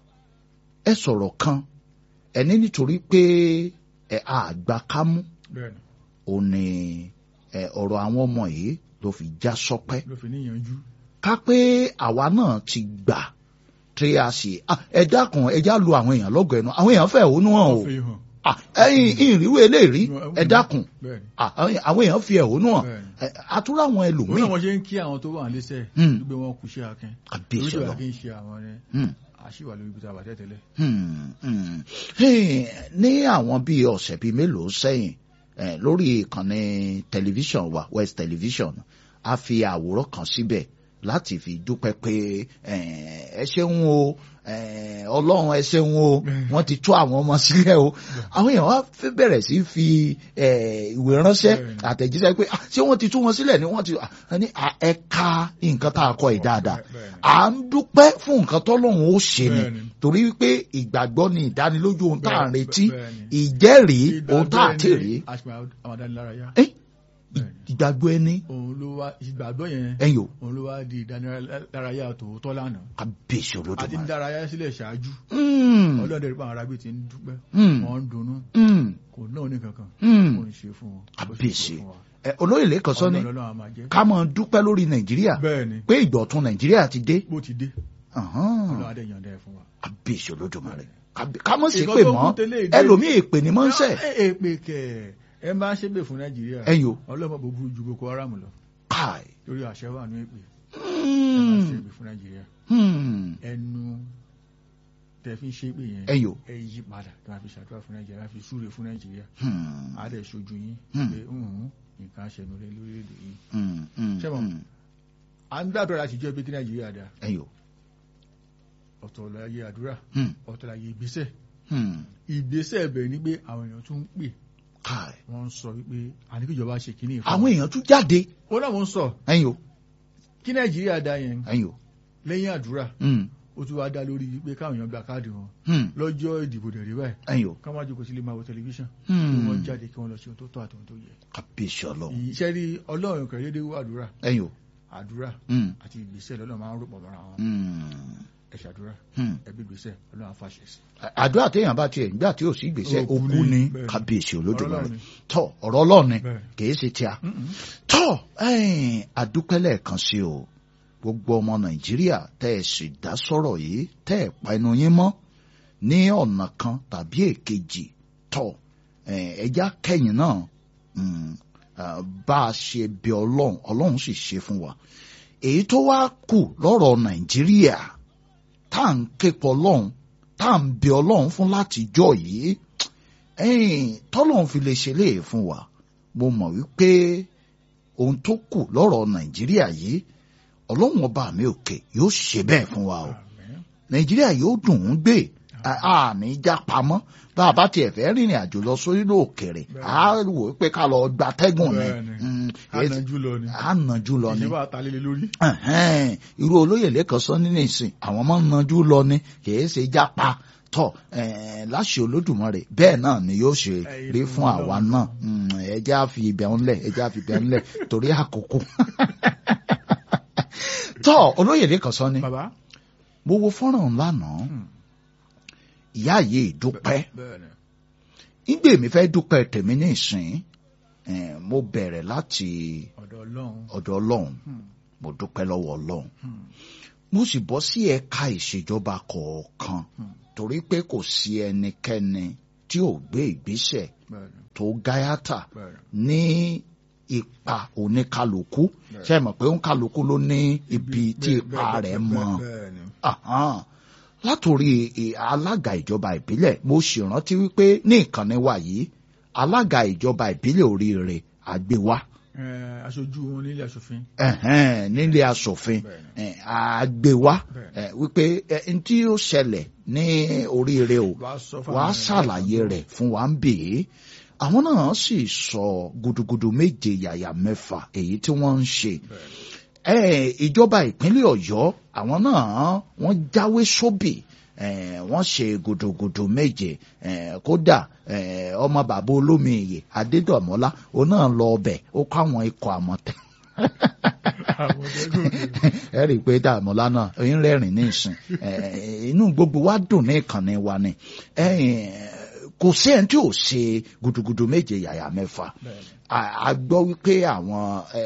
ẹ sọ̀rọ̀ kan ẹni nítorí pé ẹ àgbà kámú bẹ́ẹ̀ ni ò ní ẹ ọ̀rọ̀ àwọn ọmọ yìí ló fi já sọpẹ́ ló fi níyànjú. ká pé àwa náà ti gbà tí a sì ah, ẹ dákun ẹ já lu àwọn èèyàn lọ́gọ̀ ẹnu àwọn èèyàn fẹ́ òun hàn o wọ́n fi hàn. Ah, ẹ̀yin ìrírú eléyìí ẹ dákun bẹ́ẹ̀ ni Ah, àwọn èèyàn fi ẹ̀hónú hàn bẹ́ẹ̀ ni. Ẹ, àtúrò àwọn òun ẹlòmíì náà wọ́n ṣe ń kí àwọn tó wà nílẹ̀ṣẹ̀ Hmm. gbé wọn kù sí akin Kábíyèsí oríṣiríṣi Ọlọ́run. akin ṣe àwọn rẹ Hmm. àṣìwà lórí ibi tá a bá tẹ̀tẹ̀lẹ̀. Hmm, hmm. Hey, ní àwọn bíi ọ̀sẹ̀ bíi mélòó sẹ́yìn eh, lórí ìkànnì tẹlifíṣàn wa West Television a fi àwòrán kan síbẹ̀ láti fi dúpẹ́ pé eh, ẹ ṣeun o eh, ọlọ́run ẹ ṣeun o wọ́n ti tú àwọn ọmọ sílẹ̀ o àwọn èèyàn wá fẹ́ bẹ̀rẹ̀ sí fi eh, ìwé ránṣẹ́ Bẹ́ẹ̀ni. àtẹ̀jíṣẹ́ pé "Ah, ṣé wọ́n ti tú wọn sílẹ̀ ni wọ́n ti ah, ní ah, ẹ ka nǹkan tá a kọ yìí dáadáa Bẹ́ẹ̀ni. à ń dúpẹ́ fún nǹkan tọ́lọ́run ó ṣe ni Bẹ́ẹ̀ni. torí wípé ìgbàgbọ́ ni ìdánilójú ohun tá à ń Bẹ́ẹ̀ni, retí bẹ́ẹ̀ni. ìjẹ́rìí ohun tá à ti rí àmàdánilárayá Eh, ìgbàgbọ́ ẹni òun ló wá ìgbàgbọ́ yẹn ẹ̀yìn o òun ló wá di ìdánilárayá tòótọ́ lánàá kábíyèsí a ti ń olódùmarè. dárayá sílẹ̀ ṣáájú Mm, ọlọ́dẹ rí pa àwọn arábí ti ń dúpẹ́ mm, wọ́n ń dunnú mm, kò náà ní kankan mm. kò ń ṣe fún wọn Kábíyèsí. Ẹ, olóyè lẹ́kọ̀ọ́ sọ ni ọlọ́run àmà jẹ́ ká mọ̀ dúpẹ́ lórí nàìjíríà bẹ́ẹ̀ ni pé ìgbọ̀tún nàìjíríà ti dé bó ti dé Ahan, ọlọ́run adé yànda ẹ̀ fún wa. kábíyèsí olódùmarè Kábí- ká mọ̀ sí Ìkan pé tó mọ́ kún tẹ́lẹ̀ ìdè- ẹlòmíì èpè ni mọ́ ń sẹ̀ ẹ ẹ pé kẹ ẹ máa ń ṣépè fún nàìjíríà ẹ̀yìn o ọlọ́mọ bò burú ju boko haram lọ káì. lórí àṣẹ wà ní èpè ẹ máa Mm, ṣépè fún nàìjíríà mm, ẹnu tẹ fi ń ṣépè yẹn ẹ̀yìn o ẹ yí padà kí wọn fi ṣàdúrà fún nàìjíríà wọn fi súre fún nàìjíríà Hmm, á dẹ̀ ṣojú yín Hmm. pé "Mhm, nǹkan ṣẹnu rẹ lórílẹ̀‐èdè yìí. hmm, hmm, Ṣé mo- hmm, à ń gbàdúrà láti jẹ́ pé kí nàìjíríà dá ẹ̀yìn o ọ̀tọ̀ láyé àdúrà Hmm, ọ̀tọ̀ láyé ìgbésẹ̀ hmm, ìgbésẹ̀ ẹ̀bẹ̀ ni pé àwọn èèyàn tún ń pè káì. wọ́n ń sọ wípé àní kíjọba ṣe kíní ìfún àwọn èèyàn tún jáde ó náà wọ́n ń sọ ẹ̀yìn o kí nàìjíríà dá yẹn ẹ̀yìn o lẹ́yìn àdúrà Hmm, ó tún wá dá lórí pé káwọn èèyàn gba káàdì wọn hmm, lọ́jọ́ ìdìbò dẹ̀ rí báyìí ẹ̀yìn o ká má jókòó sílé máa wo tẹlifíṣàn kí Hmm, wọ́n jáde kí wọ́n lọ sí ohun tó tọ́ àti ohun tó yẹ. kábíyèsí ọlọ́run iṣẹ́ rí ọlọ́run kẹ̀lé dé wọ àdúrà ẹ̀yìn o àdúrà Hmm, àti ìgbésẹ̀ lọ́nà máa ń rò pọ̀ mọ́ra wọn. hmm, ẹ ṣàdúrà Hmm. ẹ bí gbèsè ọlọ́run àfàṣẹ sí. àdúrà téèyàn bá tiẹ̀ nígbà tí ò sí gbèsè Òkú òkú ni, ní bẹ́ẹ̀ ni. kábíyèsí olódùmarè Ọlọ́run ni. tọ ọ̀rọ̀ Ọlọ́run ni Bẹ́ẹ̀. kì í ṣe tíá Mm-mm. tọ ẹ̀yin àdúpẹ́ lẹ́ẹ̀kan sí o gbogbo ọmọ Nàìjíríà tẹ́ ẹ sì dá sọ̀rọ̀ yìí tẹ́ ẹ pa ẹnu yín mọ́ ní ọ̀nà kan tàbí èkejì tọ ẹja kẹ́yìn náà mm, ah, bá a ṣe bẹ Ọlọ́run Ọlọ́run sì ṣe fún wa èyí tó wá kù lọ́rọ̀ Nàìjíríà tá à ń képọ̀ Ọlọ́run tá à ń bẹ Ọlọ́run fún látijọ́ yìí ẹ̀yìn tọ́lọ́run fi lè ṣe léè fún wa mo mọ̀ wípé ohun tó kù lọ́rọ̀ Nàìjíríà yìí Ọlọ́run ọba mi òkè yóò ṣe bẹ́ẹ̀ fún wa o Àmín. Nàìjíríà yóò dùn ún gbé àní já pamọ́ bá a bá tiẹ̀ fẹ́ rìnrìn àjò lọ sórí òkèèrè á wò ó pé ká lọ gbatẹ́gùn ni Bẹ́ẹ̀ni. Mm, èyí- ànájú lọ ni á nàjú lọ ni ìṣèwà àtàlélẹ lórí. Ẹ̀hẹ́n, irú olóyè lẹ́kọ̀ọ́ sọ nínú ìsìn àwọn máa ń nàjú lọ ni kìí ṣe jápa tọ ẹ̀ẹ́n, láṣẹ Olódùmarè bẹ́ẹ̀ náà ni yóò ṣe Ẹ̀yin rí tó fún ń àwa lọ. náà Mm, ẹ jẹ́ á fi ibẹ̀ ń lẹ̀ ẹ jẹ́ á fi ibẹ̀ ń lẹ̀ torí àkókò. tọ olóyè lẹ́kọ̀ọ́ sọ ni bàbá. mo wo fọ́nrán lánàá Hmm. ìyá yìí dúpẹ́ bẹ́ẹ̀ni. ìgbè mi fẹ́ dúpẹ́ tèmi ní ìsìn ẹ̀ẹ́n, mo bẹ̀rẹ̀ láti ọ̀dọ̀ ọlọ́run. ọ̀dọ̀ Ọlọ́run Hmm. mo dúpẹ́ lọ́wọ́ Ọlọ́run Hmm. mo sì bọ́ sí ẹ̀ka ìṣèjọba kọ̀ọ̀kan Hmm. torí pé kò sí ẹnikẹ́ni tí ò gbé ìgbésẹ̀ bẹ́ẹ̀ni. tó gáyàtà bẹ́ẹ̀ni. ní ipa oníkálukú Bẹ́ẹ̀. ṣe mọ̀ pé oníkálukú ló ní ibi tí Bẹ́ẹ̀- ipa bẹ́ẹ̀- rẹ̀ bẹ́ẹ̀- mọ̀ bẹ́ẹ̀ni. Ahan. látòrí i- alága ìjọba ìbílẹ̀ mo sì rántí wípé ní ìkànnì wa yìí alága ìjọba ìbílẹ̀ oríire àgbéwá Ẹ, aṣojú wọn nílé aṣòfin. ẹ̀hẹ́n, nílé asòfin Bẹ́ẹ̀ni. ẹ̀, àgbéwá Bẹ́ẹ̀ni. ẹ̀, wípé ẹ̀, n tí ó ṣẹlẹ̀ ní oríire o wàá sọ fún wàá àwọn ṣàlàyé èèyàn. rẹ̀ fún wa ń bè é àwọn náà sì sọ gudugudu méje yàyà mẹ́fà èyí tí wọ́n ń ṣe Bẹ́ẹ̀ni. ẹ̀, ìjọba ìpínlẹ̀ Ọ̀yọ́ àwọn náà wọ́n jáwé sóbì ẹ̀, wọ́n ṣe gudugudu méje ẹ̀, kódà ẹ̀, ọmọ bàbá olómi ìyè Adédọ̀mọ́lá òun náà lọ ọbẹ̀ ó kọ́ àwọn ikọ̀ àmọ̀tẹ́ àwọn ọ̀dẹ́gùn ẹ rí i pé dàmọ́lá náà ń rẹ́rìn ní ìsìn ẹ̀, inú gbogbo wa dùn ní ìkànnì wa ni ẹ̀yìn, kò sí ẹni tí ò ṣe gudugudu méje yàyà mẹ́fà bẹ́ẹ̀ni. a a gbọ́ wípé àwọn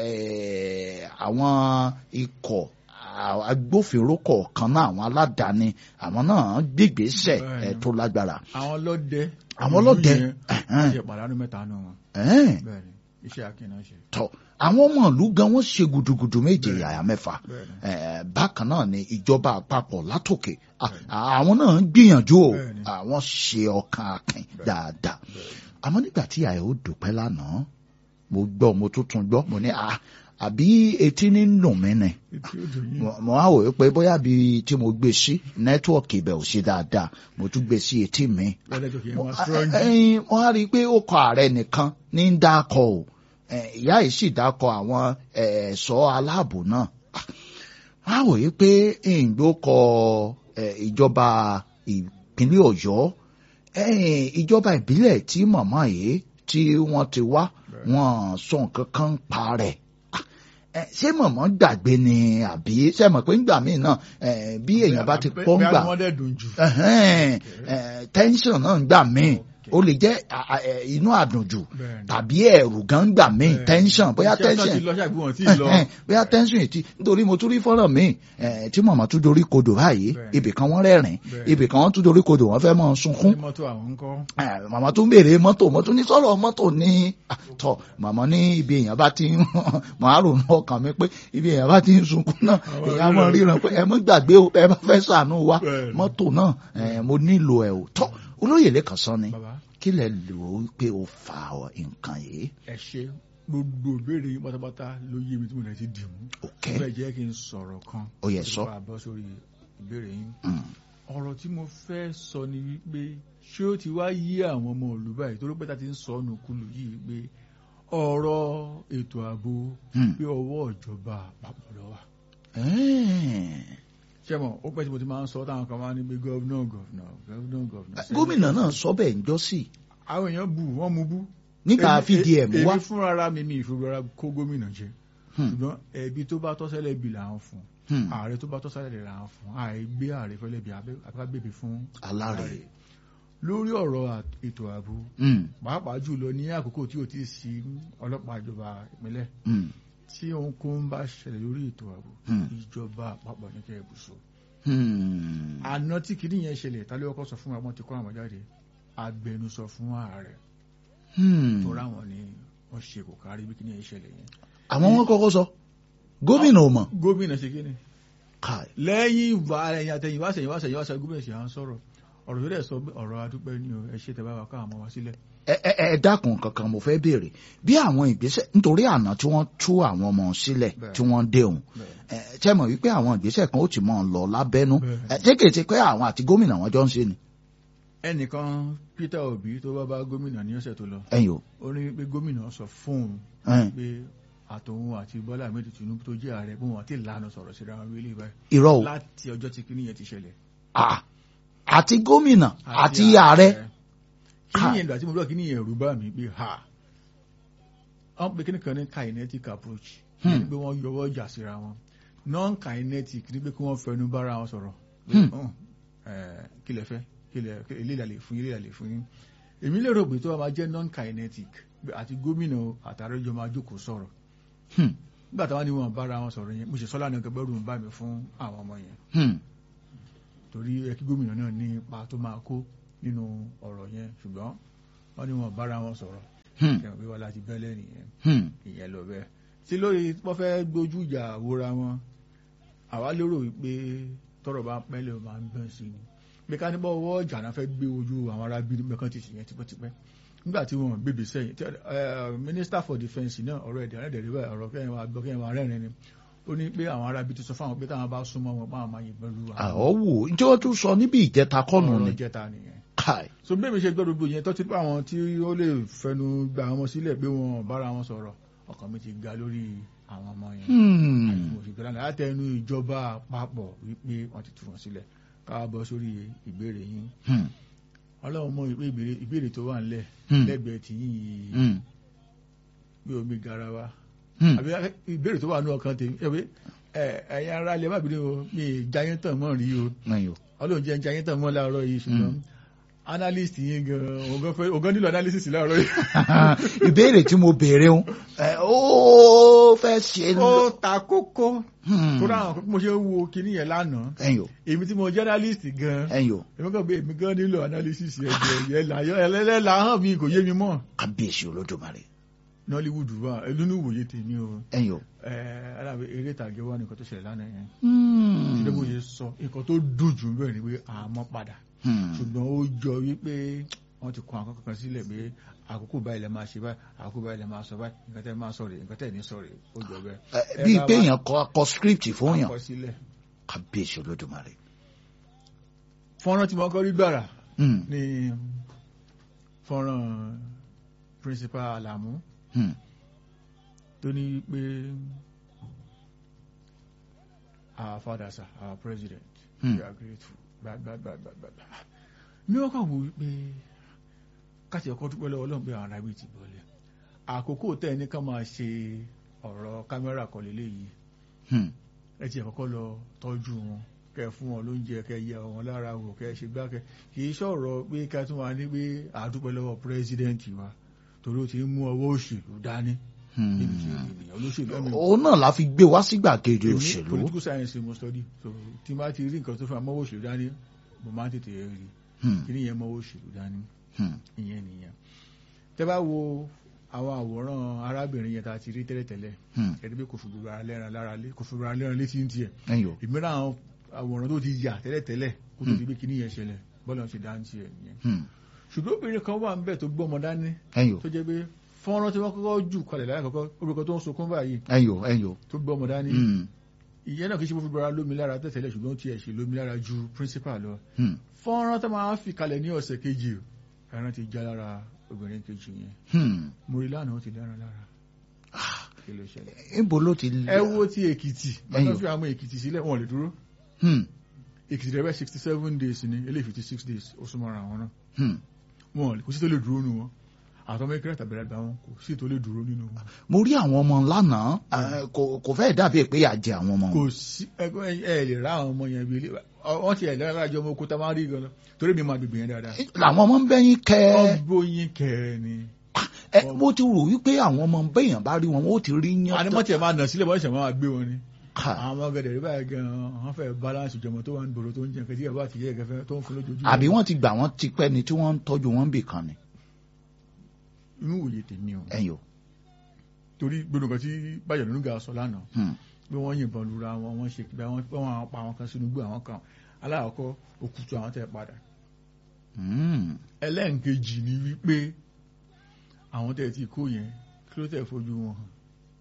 eh, àwọn ikọ̀ a- agbófinró kọ̀ọ̀kan náà àwọn aládàáni àwọn náà gbégbèsè Bẹ́ẹ̀ni. eh, tó lágbára. àwọn ọlọ́dẹ. Àwọn ọlọ́dẹ, ìlú yẹn, ẹ̀hẹ́n. wọ́n ṣe pàdánù mẹ́ta nù wọn. Ẹ̀ẹ́n, bẹ́ẹ̀ni iṣẹ́ akínà ṣe. tọ́ àwọn ọmọ ìlú gan wọ́n ṣe gudugudu méje yàyà mẹ́fà bẹ́ẹ̀ni. Eh, bákan náà ni ìjọba àpapọ̀ látòkè Ah, àwọn náà ń gbìyànjú o Bẹ́ẹ̀ni. àwọn ṣe ọkàn akin dáadáa àmọ́ nígbà tí àyè ó dùpẹ́ lánàá mo gbọ́ mo tún tún gbọ́ mo ní à àbí etí ní nù mí ni etí ó dùn yín. mo mo á wò ó pé bóyá bí tí mo gbé sí nẹ́tíwọ̀kì ibẹ̀ ò ṣe dáadáa mo tún gbé sí etí mi lọ́dẹ̀jọ́ kì í mo wọ́n strong. ẹyin mo á rí i pé ó kọ ààrẹ nìkan ní ń dákọ o Eh, ìyá yìí sì dákọ àwọn eh, ẹ̀ṣọ́ aláàbò náà wọ́n á wò ó pé ìgbó kọ eh, ìjọba ìpínlẹ̀ Ọ̀yọ́ eh, ìjọba ìbílẹ̀ tí màmá yìí tí wọ́n ti wá wọ́n sọ nǹkan kan ń pa rẹ̀ Ah, eh, ṣé màmá gbàgbé ni àbí ṣe mọ̀ pé ńgbà míì náà eh, bí èèyàn bá ti pọ́ ń gbà bẹ́ẹ̀ wọ́n dẹ̀ dùn jù. ẹhẹ́n, ẹ̀, tension náà ń gbà míì ó lè jẹ́ à- à- ẹ̀, inú àdùnjù Bẹ́ẹ̀ni. tàbí ẹ̀rù gan gbà míì Bẹ́ẹ̀ni. tension bóyá Iṣẹ́ tension tó ti lọ ṣàgbé wọn tí ì lọ. ẹhẹ́n, bóyá tension ètí nítorí mo tún rí fọ́nrán míì ẹ̀, tí màmá tún dorí kodò báyìí Bẹ́ẹ̀ni. ibì kan wọ́n rẹ́rìn Bẹ́ẹ̀ni. ibì kan wọ́n tún dorí kodò wọ́n fẹ́ máa sunkún ní mọ́tò àwọn ń kọ́. ẹ̀, màmá tún béèrè mọ́tò mọ́tò ní sọ̀rọ̀ mọ́tò ní àtọ̀ màmá ní ibi èèyàn bá ti ń màá rò ní ọkàn mi pé ibi èèyàn bá ti ń sunkún náà Àwọn èèyàn máa ríran. ríran pé ẹ mọ́ gbàgbé o ẹ bá fẹ́ ṣàánú wa Bẹ́ẹ̀ni. mọ́tò náà ẹ̀, mo nílò ẹ̀ o tọ́ olóyè lẹ́kàn sọ ni bàbá kí lẹ lò ó pé o fa nǹkan yìí ẹ ṣe gbogbo ìbéèrè yín pátápátá ló yé mi tí mo lè ti dì mú. ok ó fẹ́ jẹ́ kí n sọ̀rọ̀ kan. ó yẹ sọ bá a bọ́ sórí ìbéèrè yín. Mm, ọ̀rọ̀ tí mo fẹ́ sọ ni wípé ṣé ó ti wá yí àwọn ọmọ ìlú báyìí torí pé ta ti ń sọ ọ́nù kúlù yìí pé ọ̀rọ̀ ètò ààbò mm. pé ọwọ́ ìjọba àpapọ̀ ló wà. Ẹ́ẹ̀. ṣé mo ó pẹ́ tí mo ti máa ń sọ táwọn kan máa ń ní pé gọ́vnà gọ́vnà gọ́vnà gọ́vnà. gómìnà náà sọ bẹ́ẹ̀ ń jọ sí àwọn èèyàn bù wọ́n mú bú. nígbà Èmi- fídíì ẹ̀ mú wá èmi fúnra ara mi mi ìfowópamọ́ kó gómìnà jẹ Hmm. ṣùgbọ́n ẹbí tó bá tọ́sẹ́lẹ̀ bí là ń fún Hmm. ààrẹ tó bá tọ́ sáré lè ra wọn fún àìgbé ààrẹ fẹ́lẹ́ bí abẹ́ká bèbè fún aláre. lórí ọ̀rọ̀ à- ètò ààbò Hmm. pàápàá jùlọ ní àkókò tí ò tí ì sí ọlọ́pàá ìjọba ìpínlẹ̀ Hmm. tí ohunkóhun bá ṣẹlẹ̀ lórí ètò ààbò Hmm. ìjọba àpapọ̀ ní kẹ́ ẹ̀ bùsọ̀ Hmm. àná tí kìíní yẹn ṣẹlẹ̀ tálẹ́ ọkọ̀ sọ fún wa wọ́n ti kọ́ àwọn jáde agbẹnusọ fún ààrẹ Hmm. tó ráwọn ni wọ́n ṣe kò kárí bí kìíní yẹn ṣẹlẹ̀ yẹn àwọn wọn kọ́kọ́ sọ gómìnà ò mọ̀ gómìnà ṣe kí ni káì lẹ́yìn ìwà ẹ̀yìn àtẹ̀yìn wáṣẹ̀ yìí wáṣẹ̀ yìí wáṣẹ̀ gómìnà ṣe à ń sọ̀rọ̀ ọ̀rọ̀ yóò dẹ̀ sọ pé ọ̀rọ̀ adúpẹ́ ni o ẹ ṣe tẹ́ bá wa ká àwọn ọmọ wa sílẹ̀ ẹ ẹ ẹ dákun kankan mo fẹ́ béèrè bí àwọn ìgbésẹ̀ nítorí àná tí wọ́n tú àwọn ọmọ sílẹ̀ Bẹ́ẹ̀. tí wọ́n dé òun bẹ́ẹ̀ ẹ ṣe mọ̀ wípé àwọn ìgbésẹ̀ kan ó ti mọ̀ lọ lábẹ́nú Bẹ́ẹ̀. ẹ ṣé kìí ṣe pé àwọn àti gómìnà wọn jọ ń ṣe ni. ẹnìkan Peter Obi tó bá bá gómìnà ní ọ̀sẹ̀ tó lọ ẹ̀yin o ó ní pé gómìnà sọ fóun ẹ̀yin, pé àtòun àti Bọ́lá Ahmed Tinubu tó jẹ́ ààrẹ pé wọn àti ìlànà sọ̀rọ̀ síra wọn wílé báyìí irọ́ o láti ọjọ́ tí kinní yẹn ti ṣẹlẹ̀ Ah, àti gómìnà àti ààrẹ kinní Ká- yẹn ìgbà tí mo gbọ́ kinní yẹn rú bá mi pé ha wọ́n pe kinní kan ní kinetic approach Hmm. ní pé wọ́n yọwọ́ ìjà síra wọn non kinetic ní pé kí wọ́n fẹnu bára wọn sọ̀rọ̀ Hmm. Hùn, eh, kí lẹ fẹ́ kí lẹ kí- ilé ìlàlẹ̀ fún yín ilé ìlàlẹ̀ fún yín èmi lè rò pé tó bá máa jẹ́ non kinetic pé àti gómìnà àtàrẹ́jọ máa jókòó sọ̀rọ̀ Hmm, nígbà táwọn ní wọn bára wọn sọ̀rọ̀ yẹn mo ṣe sọ́lá ní ọkọ̀ bẹ́rù ń bá mi fún àwọn ọmọ yẹn hmm, torí ẹ kí gómìnà náà ní ipa tó máa kó nínú ọ̀rọ̀ yẹn ṣùgbọ́n wọ́n ní wọn bára wọn sọ̀rọ̀ hmm, kẹwọn pé wọn láti bẹ́lẹ̀ nìyẹn hmm. ìyẹn lọ bẹ́ẹ̀ tí lórí wọ́n fẹ́ gbójú ìjà wóra wọn àwa lérò wípé tọ́rọ̀ bá pẹ́lẹ̀ ó máa ń gbọ̀n sí ni pé ká níbọ̀ ọwọ́ ìjà náà fẹ́ gbé ojú àwọn ará bíi mẹ́kàn ti ṣìyẹn tipẹ́tipẹ́ nígbà tí wọ́n gbèbè sẹ́yìn tí ẹ, minister for defence náà ọ̀rọ̀ ẹ̀dẹ̀ ẹ̀rẹ́dẹ̀ rí báyìí ọ̀rọ̀ kẹ́yìn wa gbọ́ kẹ́yìn wa rẹ́rìn ni ó ní pé àwọn ará bíi ti sọ fáwọn pé táwọn bá súnmọ́ wọn máa máa yìnbọn lu àwọ̀ wò ǹjẹ́ wọ́n tún sọ níbi ìjẹta kọ́nù ni ọ̀rọ̀ jẹta nìyẹn káì so bí èmi ṣe gbọ́ gbogbo yẹn tó ti pé àwọn tí ó lè fẹnu gba àwọn sílẹ̀ pé wọn bára wọn sọ̀rọ̀ ọkàn mi ti ga lórí àwọn ọmọ yẹn Hmm, àti mo sì gbọ́dọ̀ láti ẹnu ìjọba àpapọ̀ wípé wọ́n ti tú wọn sílẹ̀ ká bọ́ sórí ìbéèrè yín hmm, ọlọ́run mọ̀ wípé ìbéèrè ìbéèrè tó wà ńlẹ̀ Hmm. lẹ́gbẹ̀ẹ́ tí yín yìí hmm, bí omi garawa hmm. àbí ìbéèrè tó wà ní ọkàn tèmi ẹ pé ẹ ẹ̀yin ará ilé má bínú o mi ì jayín tàn mọ́ rí o ẹ̀yin o ọlọ́run jẹ́ ń jayín tàn mọ́ láàárọ̀ yìí ṣùgbọ́n analyst yín gan ògán fẹ́ ògán nílò analysis láàárọ̀ yìí. ìbéèrè tí mo béèrè ń ẹ, ó fẹ́ ṣe ó ta kókó Hmm, tó dáhùn pé mo ṣe ń wo kinní yẹn lánàá ẹ̀yin o èmi tí mo journalist gan ẹ̀yin o èmi kàn pé èmi gan nílò analysis ẹ̀jẹ̀ yẹn láyọ̀ ẹlẹ́lẹ́la hàn mi kò yé mi mọ́ kábíyèsí olódùmarè Nollywood wà ẹlúnú wòye tèmi o ẹ̀yin o. ẹ alábẹ eré ìtàgé wà nìkan tó ṣẹlẹ̀ lánàá yẹn Hmm, ṣùgbọ́n mo ṣe sọ nǹkan tó dùn jù bẹ́ẹ̀ ni pé àmọ́ padà hmm. ṣùgbọ́n ó jọ wípé wọ́n ti kọ àwọn kankan sílẹ̀ pé àkókò báyìí lẹ máa ṣe báyìí àkókò báyìí lẹ máa sọ báyìí nǹkan tẹ́ máa sọ rèé nǹkan tẹ́ ní sọ rèé ó jọ bẹ́ẹ̀. Ẹ, bíi pé èèyàn kọ kọ script fún yàn àkọsílẹ̀ kábíyèsí olódùmarè. fọ́nrán tí mo kọ́ rí gbàrà Hmm, ní fọ́nrán principal Alamu hmm, tó ní pé our father sir our president Hmm. we are grateful gbàgbàgbàgbàgbà ní wọ́n kàn wò wípé káṣí ọkọ̀ dúpẹ́ lọ́wọ́ Ọlọ́run pé àwọn arábí ti bọ́lẹ̀ àkókò tẹ́ ẹ ní ká máa ṣe ọ̀rọ̀ kámẹ́rà kan lélẹ́yìí hmm. ẹ ti ẹ̀kọ́kọ́ lọ tọ́jú wọn kẹ fún wọn lóúnjẹ kẹ yẹ wọn lára wò kẹ ṣe gbá kẹ kì í ṣọ̀rọ̀ pé ká tún wà ní pé àdúpẹ́ lọ́wọ́ pírẹ́sidẹ́ǹtì wa torí ó ti ń mú ọwọ́ òṣèlú dání níbi tí ènìyàn olóṣèlú ẹ̀mí òun náà la fi gbé wá sí gbàgede èmi òṣèlú. political science mo study so tí n bá ti rí nǹkan tó fẹ́ mọ́wọ́ òṣèlú dání mo máa ń tètè rí Hmm, kí nìyẹn mọ́wọ́ òṣèlú dání hmm, ìyẹn nìyẹn tẹ́ bá wo àwọn àwòrán arábìnrin yẹn tá a ti rí tẹ́lẹ̀tẹ́lẹ̀ hmm. ẹni pé kò fi gbogbo ara lẹ́ran lára lé kò fi gbogbo ara lẹ́ran létí ń tiẹ̀ ẹ̀yin o. ìmíràn àwọn àwòrán tó ti yà tẹ́lẹ̀tẹ́lẹ̀ kó tó di pé kíní yẹn ṣẹlẹ̀ bọ́lá ṣe dá ń tiẹ̀ nìyẹn Hmm, ṣùgbọ́n obìnrin kan wà ń bẹ̀ tó gbọ́mọ dání ẹ̀yin o. tó jẹ́ pé fọ́nrán tí wọ́n kọ́kọ́ jù kalẹ̀ láyà kọ́kọ́ obìnrin kan tó ń sunkún báyìí ẹ̀yin o. ẹ̀yin o. tó gbọ́mọ dání Hmm, ìyẹn náà kì í ṣe fún fúnra lómi lára tẹ̀tẹ̀lẹ̀ ṣùgbọ́n ó tiẹ̀ ṣe lómi lára ju principal lọ hmm, fọ́nrán tó máa ń fi kalẹ̀ ní ọ̀sẹ̀ kejì ẹran ti já lára obìnrin kejì yẹn hmm. mo rí lánàá ó ti lẹ́ran lára kí ló ṣẹlẹ̀ níbo ló ti. ẹ wo ti èkìtì Ẹyọ. bàtà fi àwọn èkìtì sílẹ̀ wọn ò lè dúró Hmm, èkìtì rẹ̀ bẹ́ sixty seven days ni eléyìí fifty six days ó súnmọ́ra àwọn náà hmm. wọn ò lè kó sí tó lè dúró nu wọn àtọmọ ìkẹrẹ tàbí àgbà wọn kò sí tó lè dúró nínú wọn. mo rí àwọn ọmọ lánàá eh, kò kò fẹ́ẹ̀ dàbí pé àjẹ àwọn ọmọ kò wọn. sí ẹgbẹ́ ẹ lè rá àwọn ọmọ yẹn bí ilé wọ́n ti ẹ̀ lẹ́rọ àjọ ọmọ òkúta máa ń rí gan torí mi máa gbègbè yẹn dáadáa. làwọn ọmọ ń bẹ́yìn kẹ́ ọgbóyin kẹrẹ ni. ẹ mo ti rò wípé àwọn ọmọ bẹ́yàn bá rí wọn ó ti rí yán. ànímọ́tì ẹ̀ máa nà sílẹ̀ bọ́ọ̀ṣẹ̀ máa gbé wọn ni. Ha, àwọn ọmọ gẹ̀dẹ̀ rí báyìí gan-an wọ́n fẹ́ balance ìjọmọ tó wà ní gbòòrò tó ń jẹun kẹtí ẹ̀ bá ti yẹ ẹ̀kẹ́fẹ́ tó ń fún lójoojúmọ́. àbí wọ́n ti gbà wọ́n ti pẹ́ ni tí wọ́n ń tọ́jú wọn bì kan ni. inú òye tèmi o ẹ̀yin o. torí gbogbo nǹkan tí bàjẹ́ lónú ga sọ lánàá Hmm. pé wọ́n yìnbọn lura wọn wọ́n ṣe kíbi àwọn wọ́n pa àwọn kan sínú igbó àwọn kan aláàkọ́ òkùtù àwọn tẹ̀ padà Hmm. ẹlẹ́ǹkejì ni wípé àwọn tẹ̀ ti kó yẹn kí ló tẹ̀ fojú wọn hàn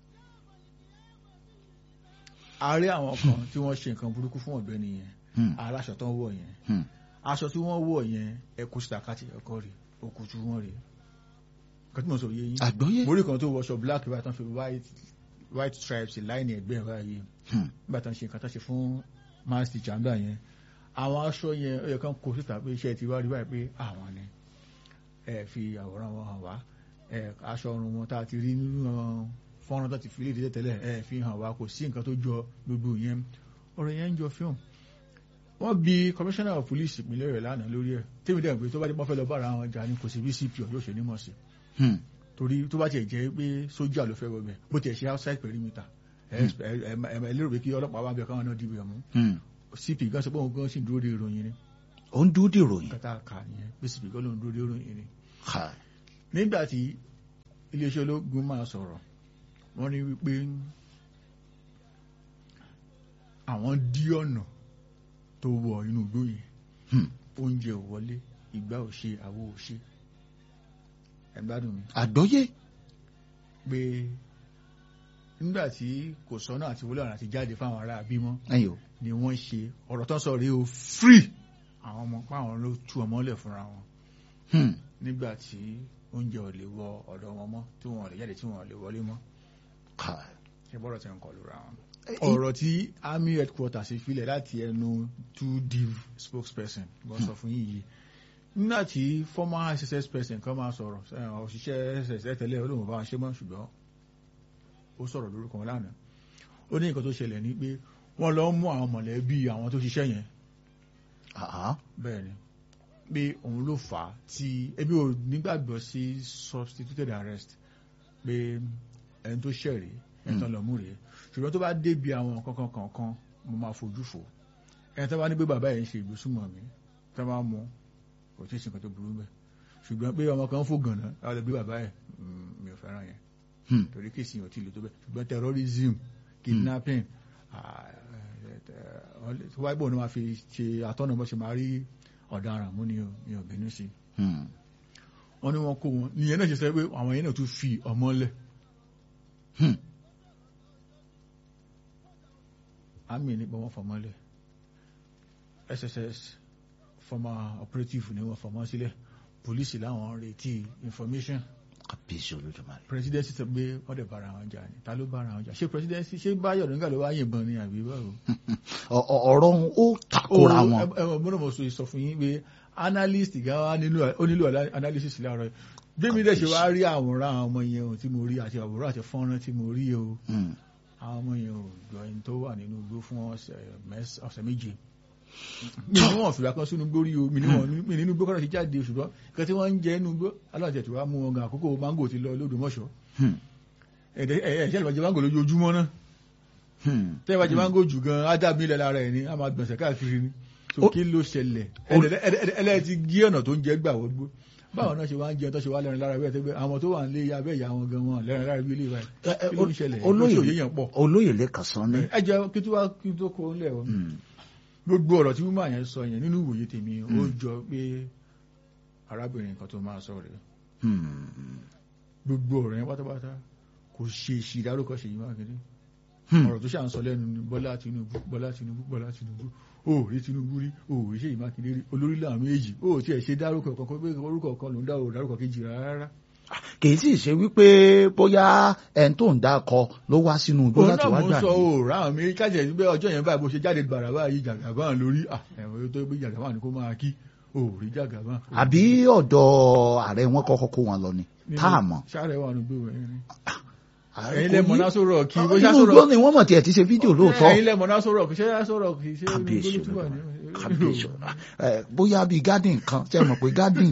a rí àwọn kan tí wọ́n ṣe nǹkan burúkú fún ọ̀gbẹ́ni yẹn Hmm. aláṣọ tó ń wọ̀ yẹn Hmm. aṣọ tí wọ́n wọ̀ yẹn ẹkú sítakátì ẹ̀kọ́ rè òkùtù wọn rè nǹkan tí mo sọ yé yín àgbọ́yé. mo rí kan tó wọṣọ black báyìí tán fi white white stripes láìní ẹgbẹ́ báyìí Hmm. nígbà tán ṣe nǹkan tán ṣe fún mass teacher ńgbà yẹn àwọn aṣọ yẹn ó yẹ kán kó síta pé iṣẹ́ ti wá rí báyìí pé àwọn ni ẹ fi àwòrán wọn hàn wá ẹ aṣọ ọrùn wọn tá a ti rí nínú àwọn fọ́nrán tó ti fi léde tẹ́lẹ̀ ẹ fi hàn wá kò sí nǹkan tó jọ gbogbo yẹn ọ̀rọ̀ yẹn ń jọ fíìmù wọ́n bi commissioner of police ìpínlẹ̀ rẹ̀ lánàá lórí ẹ̀ tèmi dẹ̀ pé tó bá dé pọ́n fẹ́ lọ bára àwọn jà ní kò sí bí cp yóò ṣe nímọ̀ sí Hmm. torí tó bá tiẹ̀ jẹ́ pé sójà ló fẹ́ wọbẹ̀ bó tiẹ̀ ṣe outside perimeter ẹ ẹ ẹ ẹ lérò pé kí ọlọ́pàá wá bẹ káwọn náà dìbò ẹ̀ mú Hmm. cp gan sọ pé òun gan sì ń dúró de ìròyìn ni ó ń dúró dè ròyìn. kátà kà nìyẹn pé cp gan ló ń dúró de ìròyìn ni. Ha. nígbà tí iléeṣẹ́ ológun máa sọ̀rọ̀ wọ́n ní wípé àwọn dí ọ̀nà tó wọ inú igbó yẹn Hmm. oúnjẹ ò wọlé ìgbà ò ṣe àwo ò ṣe ẹ gbádùn mi àgbọ́yé. pé nígbà tí kò sọ́nà àti wọlé ọ̀nà àti jáde fáwọn ará bímọ ẹ̀yin o. ni wọ́n ṣe ọ̀rọ̀ tó ń sọ rèé o free àwọn ọmọ páwọn ló tú ọmọ lẹ̀ fúnra wọn Hmm. nígbà tí oúnjẹ ò lè wọ ọ̀dọ̀ wọn mọ́ tí wọn ò lè jáde tí wọn ò lè wọlé mọ́ Ha. ṣe bọ́rọ̀ ti ń kọlu ra wọn. Eh, ọ̀rọ̀ tí army headquarters filẹ̀ láti ẹnu two div spokesperson wọ́n sọ fún yìí nígbà tí former sss person kan máa sọ̀rọ̀ eh, òṣìṣẹ́ sss tẹ́lẹ̀ olóhùn bá wọn ṣe mọ́ ṣùgbọ́n ó sọ̀rọ̀ lórúkọ wọn lánàá ó ní nǹkan tó ṣẹlẹ̀ ní pé wọ́n lọ mú àwọn mọ̀lẹ́bí àwọn tó ṣiṣẹ́ yẹn Ah. bẹ́ẹ̀ ni pé òun ló fà á tí ebi ò nígbàgbọ́ sí substituted arrest pé ẹni tó ṣẹ̀rí ẹni tó lọ mú rèé ṣùgbọ́n tó bá débi àwọn kankan kankan mo máa fojú fò ẹni tó bá ní pé bàbá yẹn ń ṣe ìgbésùnmọ̀ mi tó bá mú kò tí ì ṣe nǹkan tó burú bẹ́ẹ̀ ṣùgbọ́n pé ọmọ kan fò gànà láwọn lè bí bàbá yẹn mm, mi ò fẹ́ràn yẹn Hmm. torí kìí sìn òtí lè tó bẹ́ẹ̀ ṣùgbọ́n terrorism kidnapping tó wáyé bò ní máa fi ṣe àtọ́nà bó ṣe máa rí ọ̀daràn mú ni o mi ò bínú sí i Hmm. wọ́n ní wọ́n kó wọn nìyẹn náà ṣe sọ pé àwọn yẹn náà tún fi ọmọ lẹ̀ Hmm. àmì nípa wọn fọmọ lẹ̀ sss former operative ni wọ́n fọmọ sílẹ̀ polisi láwọn ń retí information kábíyèsí olódùmarè. presidency sọ pé wọ́n dẹ̀ bára wọn jà ní ta ló bára wọn jà ṣé presidency ṣé báyọ̀ nígbà ló wá yìnbọn ni àbí báwo. Ọ- ọ- ọ̀rọ̀ ọ̀hún ó takora wọn. ẹ ẹ mọ́nà mo sọ sọ fún yín pé analyst gan wa nílò ó nílò ala- analysis láàárọ̀ yìí bí mi dẹ̀ ṣe wá rí àwòrán àwọn ọmọ yẹn o tí mo rí àti àwòrán àti fọ́nrán tí mo rí o Hmm. àwọn ọmọ yẹn ò jọ ẹni tó wà nínú igbó fún ọ̀sẹ̀ mẹ́s- ọ̀sẹ̀ méje mi ní wọn fìgbà kan sínú igbó rí o mi ní wọn mi nínú igbó kọ́nà ti jáde ṣùgbọ́n nǹkan tí wọ́n ń jẹ nínú igbó aláǹtẹ̀ tí wàá mú wọn gan àkókò mángò ti lọ lódòmọ̀ṣọ́ Hmm. ẹ̀ẹ́dẹ̀ ẹ̀ẹ́dẹ̀ ìbàjẹ́ mángò lójoojúmọ́ náà Hmm. tẹ́ ìbàjẹ́ mángò jù gan ádàbí ilẹ̀ lára ẹ̀ ní a máa gbọ̀nsẹ̀ káàkiri ni Ó- so kí ló ṣẹlẹ̀ Ó- ẹlẹ́ ti gé ọ̀nà tó ń jẹ́ gbà wọ́gbó báwọn náà ṣe wá ń jẹun tó ṣe wá lẹ́rin lára bẹ́ẹ̀ tẹ́gbẹ́ àwọn tó wà ń lé abẹ́ ìyá wọn gan wọn lẹ́rin lára bí ilé ìwà Ẹ- ẹ, kí ló ń ṣẹlẹ̀ olóyè lóṣù yéèyàn pọ̀ olóyè lẹ́kàn sán ní. ẹ jẹ́ kí tó wá kí tó kó lẹ̀ wọn Hmm. gbogbo ọ̀rọ̀ tí wúmọ̀ yẹn sọ yẹn nínú ìwòye tèmi ó jọ pé arábìnrin kan tó máa sọ rẹ̀ Hmm. gbogbo ọ̀rọ̀ yẹn pátápátá kò ṣe èsì ìdárúkọ Ṣèyí Mákindé Hmm. ọ̀rọ̀ tó ṣà ń sọ lẹ́nu ni Bọ́lá Tinubu Bọ́lá Tinubu Bọ́lá Tinubu ó rí Tinubu rí ó rí Ṣèyí Mákindé rí olórí làwọn méjì ó tiẹ̀ ṣe dárúkọ kankan pé orúkọ kan ló ń dá o dárúkọ kejì rárá kì í sì ṣe wípé bóyá ẹni tó ń dákọ ló wá sínú igbó òun láti náà wá mò ń gbà sọ ní. ó ráhùn mi kájẹ ní pé ọjọ́ yẹn báyìí bó ṣe jáde gbàrà báyìí jàgàbá lórí ẹ̀wọ̀n tó gbé jàgàbá ni kó máa kí ó rí jàgàbá. àbí ọ̀dọ̀ ààrẹ wọn kọ́kọ́ kó wọn lọ ni. tá a mọ̀. sáré wà nù gbòòrò yẹn ni ẹ̀yin lẹ mọ̀ náà sọ̀rọ̀ kí bó ṣá inú sọ̀rọ̀ igbó ni wọ́n mọ̀ tiẹ̀ ti ṣe fídíò lóòótọ́ ẹ̀yin lẹ mọ̀ náà sọ̀rọ̀ kí ṣé yá sọ̀rọ̀ kí ṣé kábíyèsí olùgbòlù túbọ̀ ní. kábíyèsí ẹ bóyá bíi garden kan ṣe mọ̀ pé garden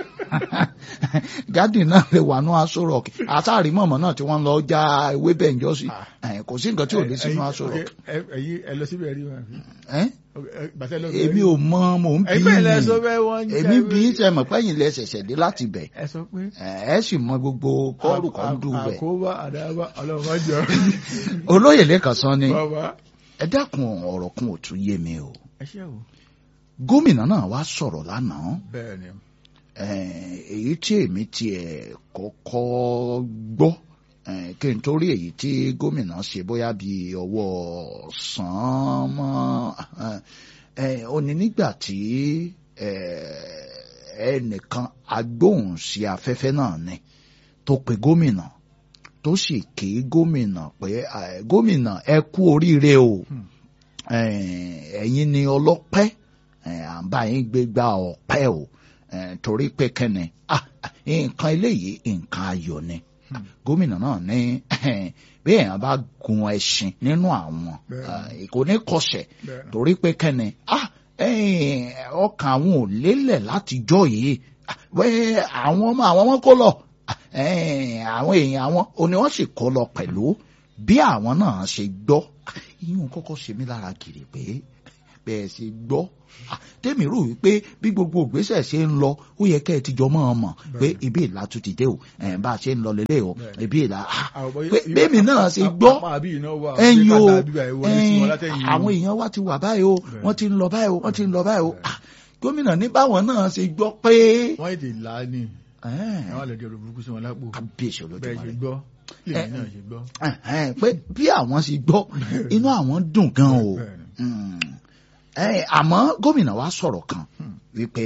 garden náà lè wà ní aṣọ rock àtàrí mọ̀mọ́ náà tí wọ́n lọ já ewébẹ̀ ń jọ sí ẹ, kò sí nǹkan tí ò lè sínú aṣọ rock Ẹ̀yin- ẹ̀yin ẹ lọ síbẹ̀ rí wọn àbí? ẹ Ẹ- bàtẹ́ lọ èmi ò mọ mò ń bí ẹ̀yin bẹ́ẹ̀ lẹ sọ mi bẹ́ẹ̀ wọ́n ń èmi jẹ́ bí wí- ṣe mọ̀ pẹ́yìn lẹ ṣẹ̀ṣẹ̀ dé láti bẹ̀ ẹ sọ pé ẹ ẹ sì mọ gbogbo kọ́ọ̀lù kan dùn bẹ̀ àkóbá àdáyébá ọlọ́run má jọ olóyè lẹ́kàn sọ ni bàbá ẹ dákun ọ̀rọ̀ kan ò tún yé mi o ẹ ṣe wò. gómìnà náà wá sọ̀rọ̀ lánàá bẹ́ẹ̀ ni Eh, èyí tí èmi tiẹ̀ kọ́kọ́ gbọ́ eh, kí n tó rí èyí tí gómìnà ṣe bóyá bí ọwọ́ sàn mọ́ eh, ó ní nígbà tí eh, ẹnìkan agbóhùn sí afẹ́fẹ́ náà ni tó pe gómìnà tó sì kí gómìnà pé eh, gómìnà ẹ kú oríire o Hmm. Eh, ẹ̀yin ni ọlọ́pẹ́ eh, à ń bá yín gbégbá ọpẹ́ o eh, torí pé kẹ́ni ah, ah, nǹkan eléyìí nǹkan ayọ̀ ni Hmm. gómìnà náà ní bí èèyàn bá gun ẹṣin nínú àwọn Bẹ́ẹ̀ni. eh, kò ní kọsẹ̀ bẹ́ẹ̀ ni. torí pé kẹ́ni ah, eh, ọkàn àwọn ò lélẹ̀ láti jọ yìí Ah, wẹ́ àwọn ọmọ àwọn ọmọ kó lọ Ah, eh, àwọn èèyàn àwọn òní wọ́n sì kó lọ pẹ̀lú bí àwọn náà ṣe gbọ́ Ah, ìyún kọ́kọ́ ṣe mí lára kiri pé bẹ́ẹ̀ ṣe gbọ́ Ah, tèmi rò wípé bí gbogbo ògbésẹ̀ ṣe ń lọ ó yẹ kẹ́ ẹ ti jọ mọ́ ọ mọ̀ pé Bẹ́ẹ̀ni. ibi ìlà tún ti dé o ẹ̀ bá a ṣe ń lọ lélẹ̀ o Bẹ́ẹ̀ni. ibi ìlà ah, Àwọn bọ́- pé bẹ́ẹ̀mi náà ṣe gbọ́ apá àbí iná wà ẹ̀yin o bí bàbá ìwọ ní tiwọn látẹ̀yìn àwọn èèyàn wa ti wà báyìí o Bẹ́ẹ̀ni. wọ́n ti ń lọ báyìí o wọ́n ti ń lọ báyìí o Bẹ́ẹ̀ni. Ah, gómìnà ní báwọn náà ṣe gbọ́ pé wọ́n ètè là á ní ẹ̀ẹ́n, àwọn àlejò rẹ̀ burúkú sí wọn lápò kábíyèsí bẹ́ẹ̀ ṣe olódùmarè gbọ́ lèmi náà ṣe gbọ́. ẹ̀hẹ́n, pé bí àwọn ṣe gbọ́ inú àwọn dùn gan o Bẹ́ẹ̀ni. Mm. Eh, àmọ́ gómìnà wa sọ̀rọ̀ kan Hmm. wípé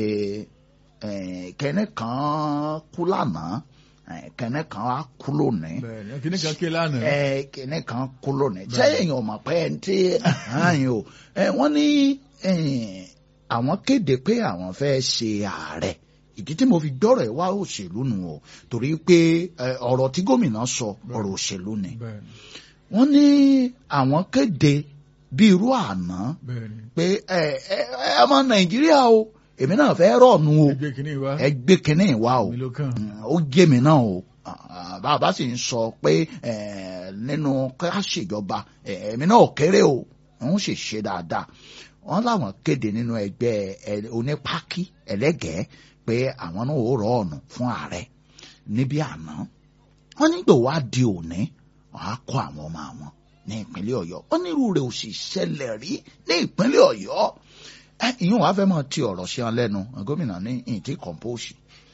eh, kẹ́nẹ́ kan kú lánàá eh, kẹ́nẹ́ kan wá kú lónìí bẹ́ẹ̀ni kìnnì kan ké lánàá. ẹ kìnìún kan kú lónìí Bẹ́ẹ̀ni. sẹ́yìn ò mọ̀ pé ẹ̀ ń tí ààyè o ẹ wọ́n ní eh, àwọn kéde pé àwọn fẹ́ ṣe ààrẹ ìdí tí mo fi gbọ́rọ̀ ẹ̀ wá òṣèlú nù o torí pé eh, ọ̀rọ̀ tí gómìnà sọ ọ̀rọ̀ òṣèlú ni bẹ́ẹ̀ni wọ́n ní àwọn kéde bí irú àná bẹ́ẹ̀ni pé ẹ ẹ ẹ ọmọ nàìjíríà o èmi náà fẹ́ rọ̀ọ̀nù o ẹgbẹ́ kìnnì wa ẹ gbé kinní wá o mi ló kàn. Mm, ó gé mi náà o Ah, bàbá sì ń sọ pé eh, nínú ká ṣèjọba eh, èmi náà ò kéré o òun sì ṣe dáadáa wọn láwọn kéde nínú ẹgbẹ́ ẹ- onípákí ẹlẹ́gẹ̀ẹ́ pé àwọn náà ò rọ ọ̀nà fún ààrẹ níbi àná wọn nígbà wá di òní wọn á kó àwọn ọmọ àwọn ní ìpínlẹ̀ Ọ̀yọ́ wọn nírú rẹ̀ ò sì ṣẹlẹ̀ rí ní ìpínlẹ̀ Ọ̀yọ́ ẹ ìyún wàá fẹ́ mọ̀ ti ọ̀rọ̀ sí ọ lẹ́nu gómìnà ní ìtì kọ̀ǹpóòsì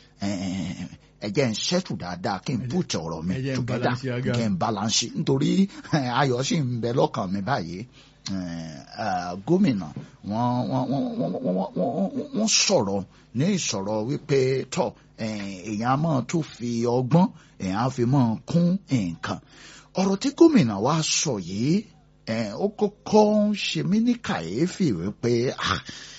ẹ jẹ́ ń ṣẹ́tù dáadáa kí n pùtì ọ̀rọ̀ mi ẹ jẹ́ ń together balance aga. kí n balance nítorí eh, ayọ̀ sì ń bẹ lọ́kàn mi báyìí Eh, eh, gómìnà wọ́n wọ́n wọ́n wọ́n wọ́n wọ́n wọ́n sọ̀rọ̀ ní ìsọ̀rọ̀ wípé tọ̀ eh, èèyàn á máa tún fi ọgbọ́n èèyàn á fi máa kún nǹkan ọ̀rọ̀ tí gómìnà wa sọ yìí eh, ó kọ́kọ́ ń ṣe mí ní kàyéfì wípé ah,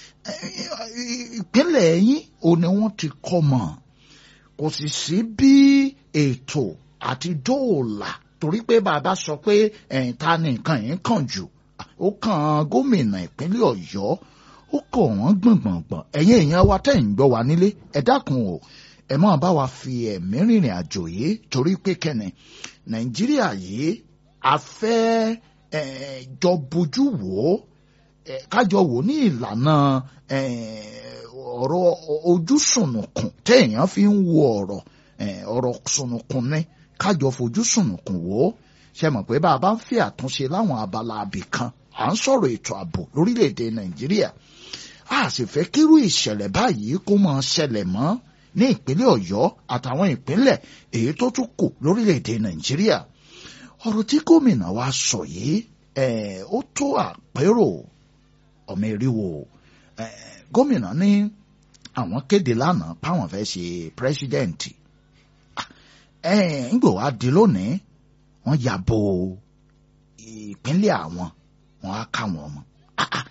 eh, ìpínlẹ̀ yín ò ní wọ́n ti kọ́ mọ̀ kò sì sí bí ètò àti dóòlà torí pé bàbá sọ pé ẹ̀yìn ta ni nǹkan yìí kàn jù ó kàn gómìnà ìpínlẹ̀ ọ̀yọ́ ó kọ̀ wọ́n gbọ̀ngbọ̀ngbọ̀n ẹ̀yin èèyàn wa tẹ̀ ń gbọ́ wa nílé ẹ dákun o ẹ máa bá wa fi ẹ̀mí rìnrìn àjò yìí torí pé kẹ́ni nàìjíríà yìí a fẹ́ eh, jọ bójú wò ó eh, kájọ wò ní ìlànà eh, ọ̀rọ̀ ojú sùnùkùn téèyàn fi ń wo ọ̀rọ̀ eh, ọ̀rọ̀ sùnùkùn ni kájọ fojú sùnùkùn wò ó ṣe mọ̀ pé bá a bá ń fi àtúnṣe láwọn abala abì kan à ń sọ̀rọ̀ ètò ààbò lórílẹ̀‐èdè nàìjíríà a sì fẹ́ kírú ìṣẹ̀lẹ̀ báyìí kó máa ṣẹlẹ̀ mọ́ ní ìpínlẹ̀ ọ̀yọ́ àtàwọn ìpínlẹ̀ èyí tó tún kù lórílẹ̀‐èdè nàìjíríà ọ̀rọ̀ tí gómìnà wa sọ yìí eh, ó tó àpérò ọmọ eriwo eh, gómìnà ní àwọn kéde lánàá páwọn fẹ́ ṣe pírẹsidẹ́ǹtì ńgbò wá di lónìí wọ́n ya bo ìpínlẹ̀ àwọn wọ́n á ká àwọn ọmọ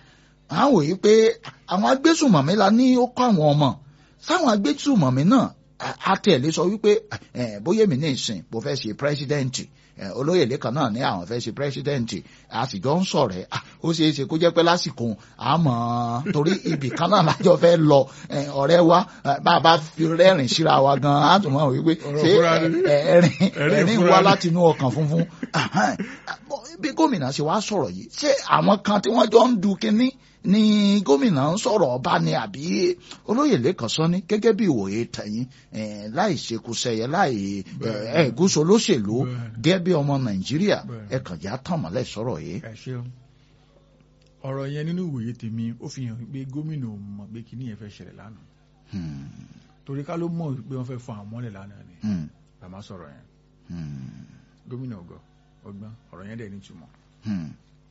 àwọn wòye pé àwọn agbésùmọ̀mí la ní ó kọ́ àwọn ọmọ sáwọn agbésùmọ̀mí náà a tiẹ̀ lè sọ wípé eh, bóyá èmi ní ìsìn mo fẹ́ ṣe pírẹ́sídẹ́ǹtì eh, olóyè lẹ́kàn náà ní àwọn fẹ́ ṣe pírẹ́sídẹ́ǹtì a sì jọ ń sọ̀rọ̀ ẹ̀ ó ṣeé ṣe kó jẹ́ pé lásìkò àmọ́ torí ibì kan náà lájọ fẹ́ lọ eh, ọ̀rẹ́ wa eh, bá a bá fi rẹ́rìn síra wa gan á tún mọ̀ wípé Ọ̀rọ̀ ṣé fúnra ni. eh, ẹ̀rín Ẹ̀rín ẹ̀rín fúnra wá ni. láti inú ọkàn funfun Ahan. bí gómìnà ṣe wá sọ̀rọ̀ yìí ṣé àwọn kan tí wọ́n jọ ń du kínní ni gómìnà ń sọ̀rọ̀ ọba ni àbí olóyè lẹ́kàn sọ ní gẹ́gẹ́ bí ìwòye tẹ̀yìn eh, láì ṣekúṣẹyẹ láì Bẹ́ẹ̀. ẹ̀gúsọ olóṣèlú Bẹ́ẹ̀. gẹ́gẹ́ bí ọmọ nàìjíríà Bẹ́ẹ̀. ẹ kàn já tàn mọ́lẹ̀ sọ̀rọ̀ yìí. ẹ ṣeun ọ̀rọ̀ yẹn nínú ìwòye tèmi ó fi hàn pé gómìnà ò mọ̀ pé kíní yẹn fẹ́ ṣẹlẹ̀ lánàá Hmm, torí ká ló mọ̀ pé wọ́n fẹ́ fọ àwọn mọ́lẹ̀ lánàá ni hmm, bàmá sọ̀rọ̀ yẹn hmm, gómìnà ọgọ ọgbọ́n ọ̀rọ̀ yẹn dẹ̀ nítumọ̀ hmm,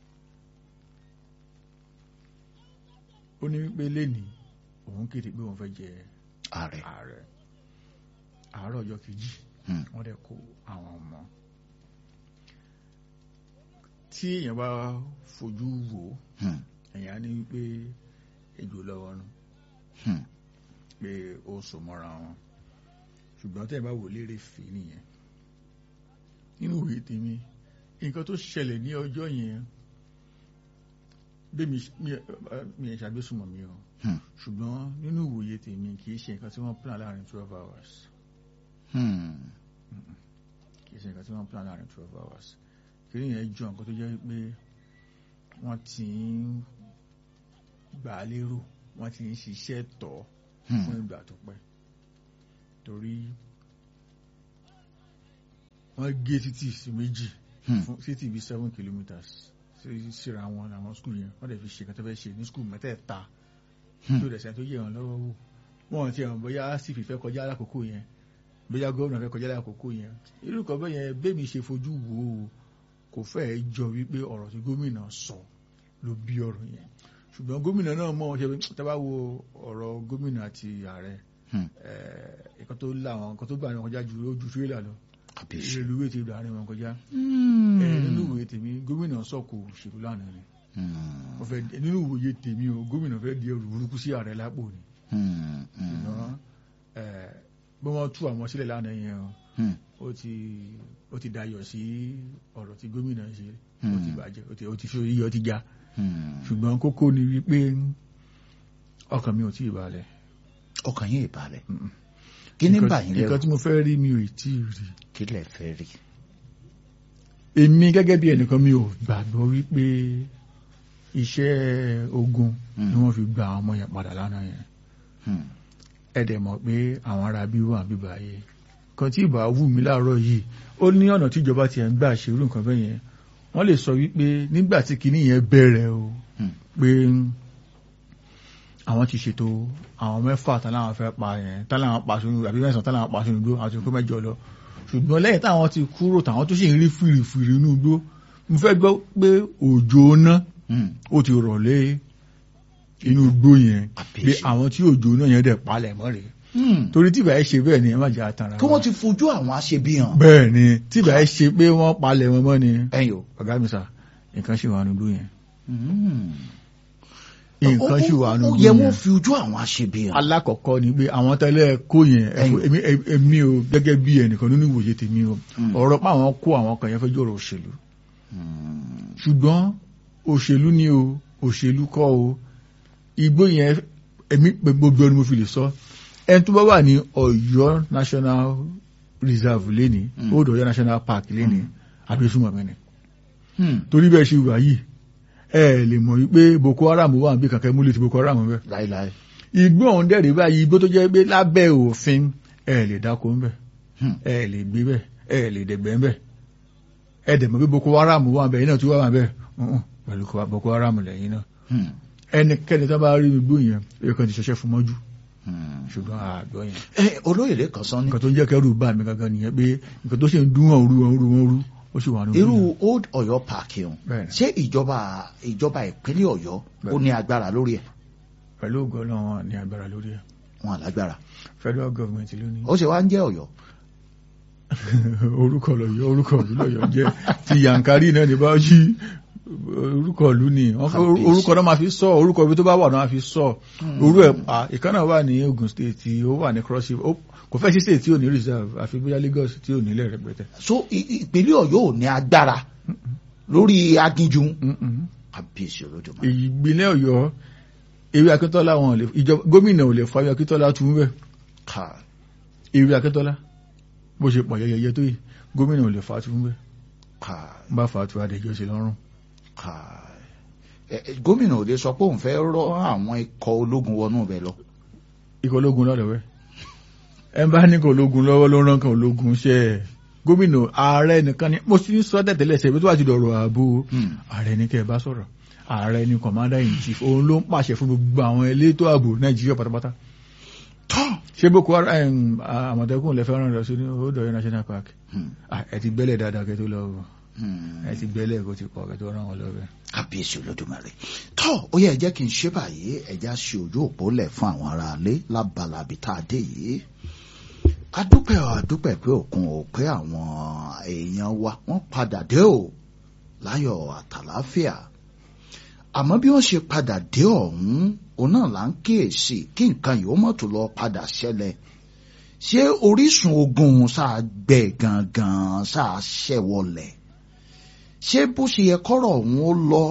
ó ní wípé lẹ́nìí òun kéde pé òun fẹ́ jẹ ààrẹ. ààrẹ àárọ̀ ọjọ́ kejì Hmm, wọ́n dẹ̀ kó àwọn ọmọ tí èèyàn bá fojú wò ó hmm, èèyàn á ní wípé ejò lọ́wọ́ nù hmm, pé ó so mọ́ra wọn ṣùgbọ́n tẹ́ ẹ bá wò lérè fè nìyẹn nínú ìwé tèmi nǹkan tó ṣẹlẹ̀ ní ọjọ́ yẹn bí mi mi ẹ̀ ṣàgbésùmọ̀ mi o hmm, ṣùgbọ́n nínú ìwòye tèmi kì í ṣe nǹkan tí wọ́n plan láàrin twelve hours hmm, kì í ṣe nǹkan tí wọ́n plan láàrin twelve hours kí ni yẹn jọ nǹkan tó jẹ́ pé wọ́n ti ń gbà á lérò wọ́n ti ń ṣiṣẹ́ tọ̀ ọ́ fún hmm, ìgbà tó pẹ́ torí wọ́n gé títì sí méjì hmm, fún títì bíi seven kilometres sí- síra wọn àwọn skul yẹn wọ́n dẹ̀ fi ṣe nǹkan tó fẹ́ ṣe ní skul mẹ́tẹ̀ẹ̀ta Hmm. tó dẹ̀ sẹ́ni tó yẹ wọn lọ́wọ́ wò wọ́n ti hàn bóyá sì fìfẹ́ kọjá lákòókò yẹn bóyá gómìnà fẹ́ kọjá lákòókò yẹn irú kan bẹ́ẹ̀ yẹn bẹ́ẹ̀mi ṣe fojú wò ó kò fẹ́ẹ̀ jọ wípé ọ̀rọ̀ tí gómìnà sọ ló bí ọ̀rọ̀ yẹn ṣùgbọ́n gómìnà náà mọ̀ ọ́n ṣe pé tá bá wo ọ̀rọ̀ gómìnà àti ààrẹ hmm. nǹkan tó là wọn nǹkan tó gbà wọn kọjá ju ojú tírélà lọ kàbíyèsí. ìrèlúwé ti gbà wọn kọjá Hmm, ẹ nínú ìwòye tèmi gómìnà sọ̀kò òṣèlú lánàá ni hmm, wọ́n fẹ́ nínú ìwòye tèmi o gómìnà fẹ́ di ẹrù burúkú sí ààrẹ lápò ni hmm, hmm, ṣùgbọ́n ẹ bí wọ́n tú àwọn sílẹ̀ lánàá yẹn o hmm, ó ti ó ti dayọ̀ sí ọ̀rọ̀ tí gómìnà ṣe ó ti Hmm. bàjẹ́ ó ti ó ti fi iyọ̀ ti já hmm. ṣùgbọ́n kókó ni wípé ọkàn mi ò tí ì balẹ̀ ọkàn yín ìbàlẹ̀ Mm-mm. kí ní Nǹkan- bà yín nǹkan lẹ́rù tí mo fẹ́ rí mi ò tí ì rí kí lẹ fẹ́ rí. èmi gẹ́gẹ́ bí ẹnìkan mi ò gbàgbọ́ wípé iṣẹ́ ogun Mm. ni wọ́n fi gba àwọn ọmọ yẹn padà lánàá yẹn Hmm, ẹ dẹ̀ mọ̀ pé àwọn ará bí wà bíbá yẹn kan tí ìbá wù mí láàárọ̀ yìí ó ní ọ̀nà tí ìjọba tiẹ̀ ń gbà ṣe irú nǹkan bẹ́ẹ̀ yẹn wọ́n lè sọ wípé nígbà tí kinní yẹn bẹ̀rẹ̀ o hmm, pé àwọn ti ṣètò àwọn mẹ́fà táláwọn fẹ́ pa yẹn táláwọn pa sínú àbí mẹ́sàn-án táláwọn pa sínú igbó àti kó mẹ́jọ lọ ṣùgbọ́n lẹ́yìn táwọn ti kúrò táwọn tó sì ń rí fìrìfìrì inú igbó mo fẹ́ gbọ́ pé òjò náà hmm. ó ti rọ̀ lé inú igbó yẹn pé Àbíyèsí. àwọn tí òjò náà yẹn dẹ̀ palẹ̀ mọ́ rèé Hmm. torí tí ìbáyé ṣe bẹ́ẹ̀ ni ẹ má jẹ́ àtàrà kí wọ́n ti fojú àwọn aṣebi hàn. bẹ́ẹ̀ ni tí ìbáyé ṣe pé wọ́n palẹ̀ wọn mọ́ ni ẹ̀yin o. ọ̀gá mi sà nǹkan ṣì wà nínú yẹn Hmm. nǹkan ṣì wà Ó- ó- nínú ó yẹ yẹn wọ́n fi ojú àwọn aṣebi hàn. alákọ̀ọ́kọ́ ni pé àwọn tẹ́lẹ̀ kó yẹn Ẹ̀yin. èmi èmi o gẹ́gẹ́ bí ẹnìkan nínú ìwòye tèmi o Hmm. ọ̀rọ̀ pé àwọn kó àwọn kan yẹn fẹ́ jọ̀rọ̀ òṣèlú Hmm. ṣùgbọ́n òṣèlú ni o òṣèlú kọ́ o igbó yẹn èmi pé gbogbo ẹni mo fi lè sọ ẹni tó bá wà ní Ọ̀yọ́ National Reserve lẹ́ni Mm. Old Ọ̀yọ́ National Park lẹ́ni abẹ́sùmọ̀ mi ni Hmm. torí bẹ́ẹ̀ ṣe wà yìí ẹ lè mọ̀ wípé Boko Haram wà níbi kankan múlẹ̀ ti Boko Haram bẹ́ẹ̀ láíláí. igbó ọ̀hún dẹ̀rẹ̀ báyìí igbó tó jẹ́ pé lábẹ́ òfin ẹ lè dáko ń bẹ̀ Hmm. ẹ lè gbé bẹ̀ ẹ lè dẹ̀gbẹ́ ń bẹ̀ ẹ dẹ̀ mọ̀ pé Boko Haram wà bẹ̀ yìí náà tí wọ́n wà bẹ̀ ọ̀hún, pẹ̀lú kó- Boko Haram lẹ́yìn náà Hmm. ẹnikẹ́ni tó bá rí igbó yẹn èyí kan ti ṣẹṣẹ́ fún mọ́jú Hmm. ṣùgbọ́n àgbọ̀ yẹn ẹ olóyè lẹ́kàn sọ ní. nǹkan tó ń jẹ́ kẹ́rù bá mi gangan nìyẹn pé nǹkan tó ṣe ń dún wọn rú wọn rú wọn rú ó sì wà nínú irú yẹn. old Ọ̀yọ́ park yẹn Bẹ́ẹ̀ni. ṣé ìjọba ìjọba ìpínlẹ̀ Ọ̀yọ́ ó Bẹ́ẹ̀ni. ní agbára lórí ẹ̀ pẹ̀lú ògo Ọlọ́run wọn ní agbára lórí ẹ̀ wọn àlágbára federal government ló ní ó ṣe wá ń jẹ́ Ọ̀yọ́ orúkọ lọ́yọ́ orúkọ ìlú lọ́yọ́ jẹ́ ti yankari náà ní bá yí orúkọ ìlú ni wọ́n fẹ́ Kábíyèsí. orúkọ náà máa fi sọ orúkọ ibi tó bá wà náà máa fi sọ orú ẹ̀ pa ìkànnà wà ní Ogun State tí ó wà ní cross river Ó- kò fẹ́ sí state tí ò ní reserve àfi bóyá Lagos tí ò nílẹ̀ rẹpẹtẹ. so i- i- ìpínlẹ̀ ọ̀yọ́ ò ní agbára lórí aginjù Mm-mm. kábíyèsí olódùmarè ìgbìlẹ̀ Ọ̀yọ́ ewé Akíntọ́lá wọn ò lè ìjọba gómìnà ò lè fa ewé Akíntọ́lá tún bẹ́ẹ̀ ká ewé Akíntọ́lá bó ṣe pọ̀ yẹyẹ tó yìí gómìnà ò lè fa tún bẹ́ẹ̀ ká bá fa tu adéjọ́ sí lọ́rùn. ká ẹ, ẹ, gómìnà ò lè sọ pé òun fẹ́ rọ àwọn ikọ̀ ológun wọnú ibẹ̀ lọ ikọ̀ ológun lọ́dọ̀ wẹ́ ẹ bá ní kọ̀ ológun lọ́wọ́ ló rán kan ológun ṣe ẹ̀ gómìnà ààrẹ nìkan ni mo ti ń sọ tẹ̀tẹ̀lẹ̀ ṣe ibi tó wà ti dọ̀rọ̀ ààbò Hmm. ààrẹ ní kẹ́ ẹ bá sọ̀rọ̀ ààrẹ ní commander in chief òun ló ń pàṣẹ fún gbogbo àwọn elétò ààbò nàìjíríà pátápátá tọ́ ṣé boko haram àmọ̀tẹ́kùn lè fẹ́ràn lọ sí Odòọ̀yọ́ national park Hmm. Ah, ẹ ti gbẹ́lẹ̀ dáadáa kẹ́ tó lọ o. Hmm. ẹ ti gbẹ́lẹ̀ kó ti pọ̀ kẹ́ tó rán wọn lọ bẹ́ẹ̀. kábíyèsí olódùmarè tọ́ ó yẹ jẹ́ kí n ṣe báyìí ẹ̀já ṣe ojú òpó lẹ̀ fún àwọn aráalé lábalábi tá a dé yìí adúpẹ́ ọ̀ adúpẹ́ pé òkun ò pé àwọn èèyàn wa wọ́n padà dé o láyọ̀ àtàláfíà àmọ́ bí wọ́n ṣe padà dé ọ̀hún òun náà là ń kíyèsí kí nǹkan yìí ó mọ̀ tó lọ padà ṣẹlẹ̀ ṣé orísun ogun sáà gbẹ gangan sáà ṣẹ̀wọ̀lẹ̀ ṣé bó ṣe yẹ kọ́rọ̀ ọ̀hún ó lọ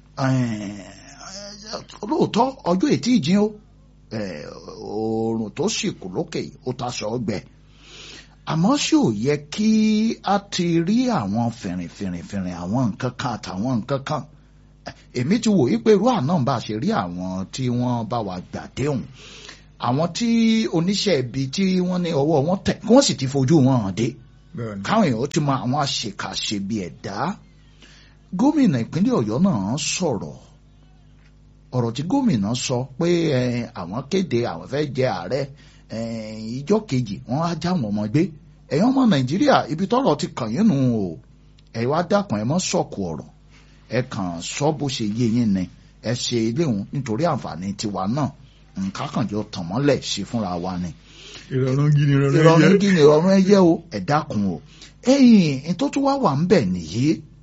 lóòótọ́ ọjọ́ ètí ìjìn o eh, oòrùn tó sì kù lókè ó taṣọ ọgbẹ àmọ́ ṣé ò yẹ kí a ti rí àwọn fìrìnfìrìnfìrìn àwọn nǹkan kan àtàwọn nǹkan kan èmi ti wò wípé irú àná bá a ṣe rí àwọn tí wọ́n bá wa gbà déhùn àwọn tí oníṣẹ́ ibi tí wọ́n ní ọwọ́ wọn tẹ̀ kí wọ́n sì ti fojú wọn hàn dé bẹ́ẹ̀ni káwọn èèyàn ti mọ àwọn àṣekáṣe bíi ẹ̀dá gómìnà ìpínlẹ̀ ọ̀yọ́ náà sọ̀rọ̀ ọ̀rọ̀ tí gómìnà sọ pé eh, àwọn kéde àwọn fẹ́ jẹ ààrẹ eh, ìjọ kejì wọ́n á já wọn ọmọ gbé ẹ̀yin ọmọ nàìjíríà ibi tọ́rọ̀ ti kàn yín nù o ẹ wá dákun ẹ mọ́ sọ̀kù ọ̀rọ̀ ẹ kàn sọ bó ṣe yé yín ni ẹ ṣe iléhùn nítorí àǹfààní tiwa náà nǹkan kan jọ tàn mọ́lẹ̀ sí fúnra wa ni ìrọ̀rùn gidi ìrọ̀rùn ìrọ̀rùn ẹ̀yẹ. kí ni ìrọ̀rùn ẹyẹ o ẹ dákun o ẹ̀yìn tó tún wá wà ń bẹ̀ nìyí